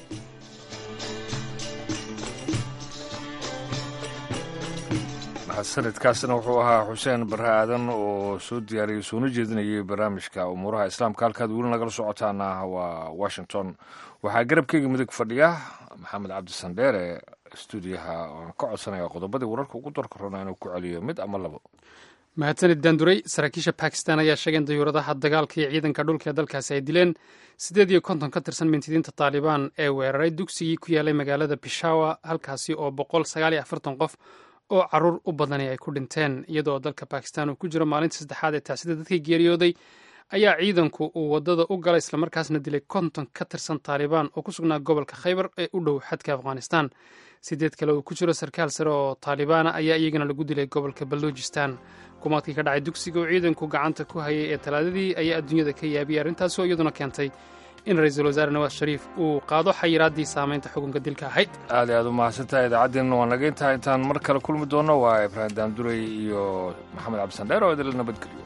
sanadkaasna wuxuu ahaa xuseen barre aadan oo soo diyaariyey soona jeedinayay barnaamijka umuuraha islaamka halkaad weli nagala socotaana waa washington waxaa garabkeyga midig fadhiya maxamed cabdisandheere stuudiyaha oan ka codsanaya qodobadii wararka ugu darka rona inuu ku celiyo mid ama labo mahadsanid daanduray saraakiisha bakistan ayaa sheegay in dayuuradaha dagaalka iyo ciidanka dhulka ee dalkaasi ay dileen siddeed iyo konton ka tirsan mintidiinta taalibaan ee weeraray dugsigii ku yaalay magaalada bishawa halkaasi oo boqol sagaal iyo afartan qof oo caruur u badani ay ku dhinteen iyadoo dalka bakistan uu ku jiro maalinta saddexaad ee taasida dadkii geeriyooday ayaa ciidanku uu wadada u galay islamarkaasna dilay konton ka tirsan taalibaan oo ku sugnaa gobolka khaybar ee u dhow xadka afghanistan sideed kale uu ku jiro sarkaal sare oo taalibaana ayaa iyagana lagu dilay gobolka baluujistan xukuumaadkii ka dhacay dugsiga oo ciidanku gacanta ku hayay ee talaadadii ayaa adduunyada ka yaabiyay arrintaas oo iyaduna keentay in ra-iisul wasaare nawaas shariif uu qaado xayiraaddii saamaynta xukunka dilka ahayd aad i aad u mahadsantahay idaacaddiinna waa naga intahay intaan mar kale kulmi doonno waa ibraahim daamdurey iyo maxamed cabdisandheer oo idinla nabadgeliyo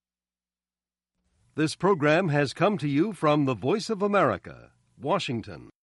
This program has come to you from the Voice of America, Washington.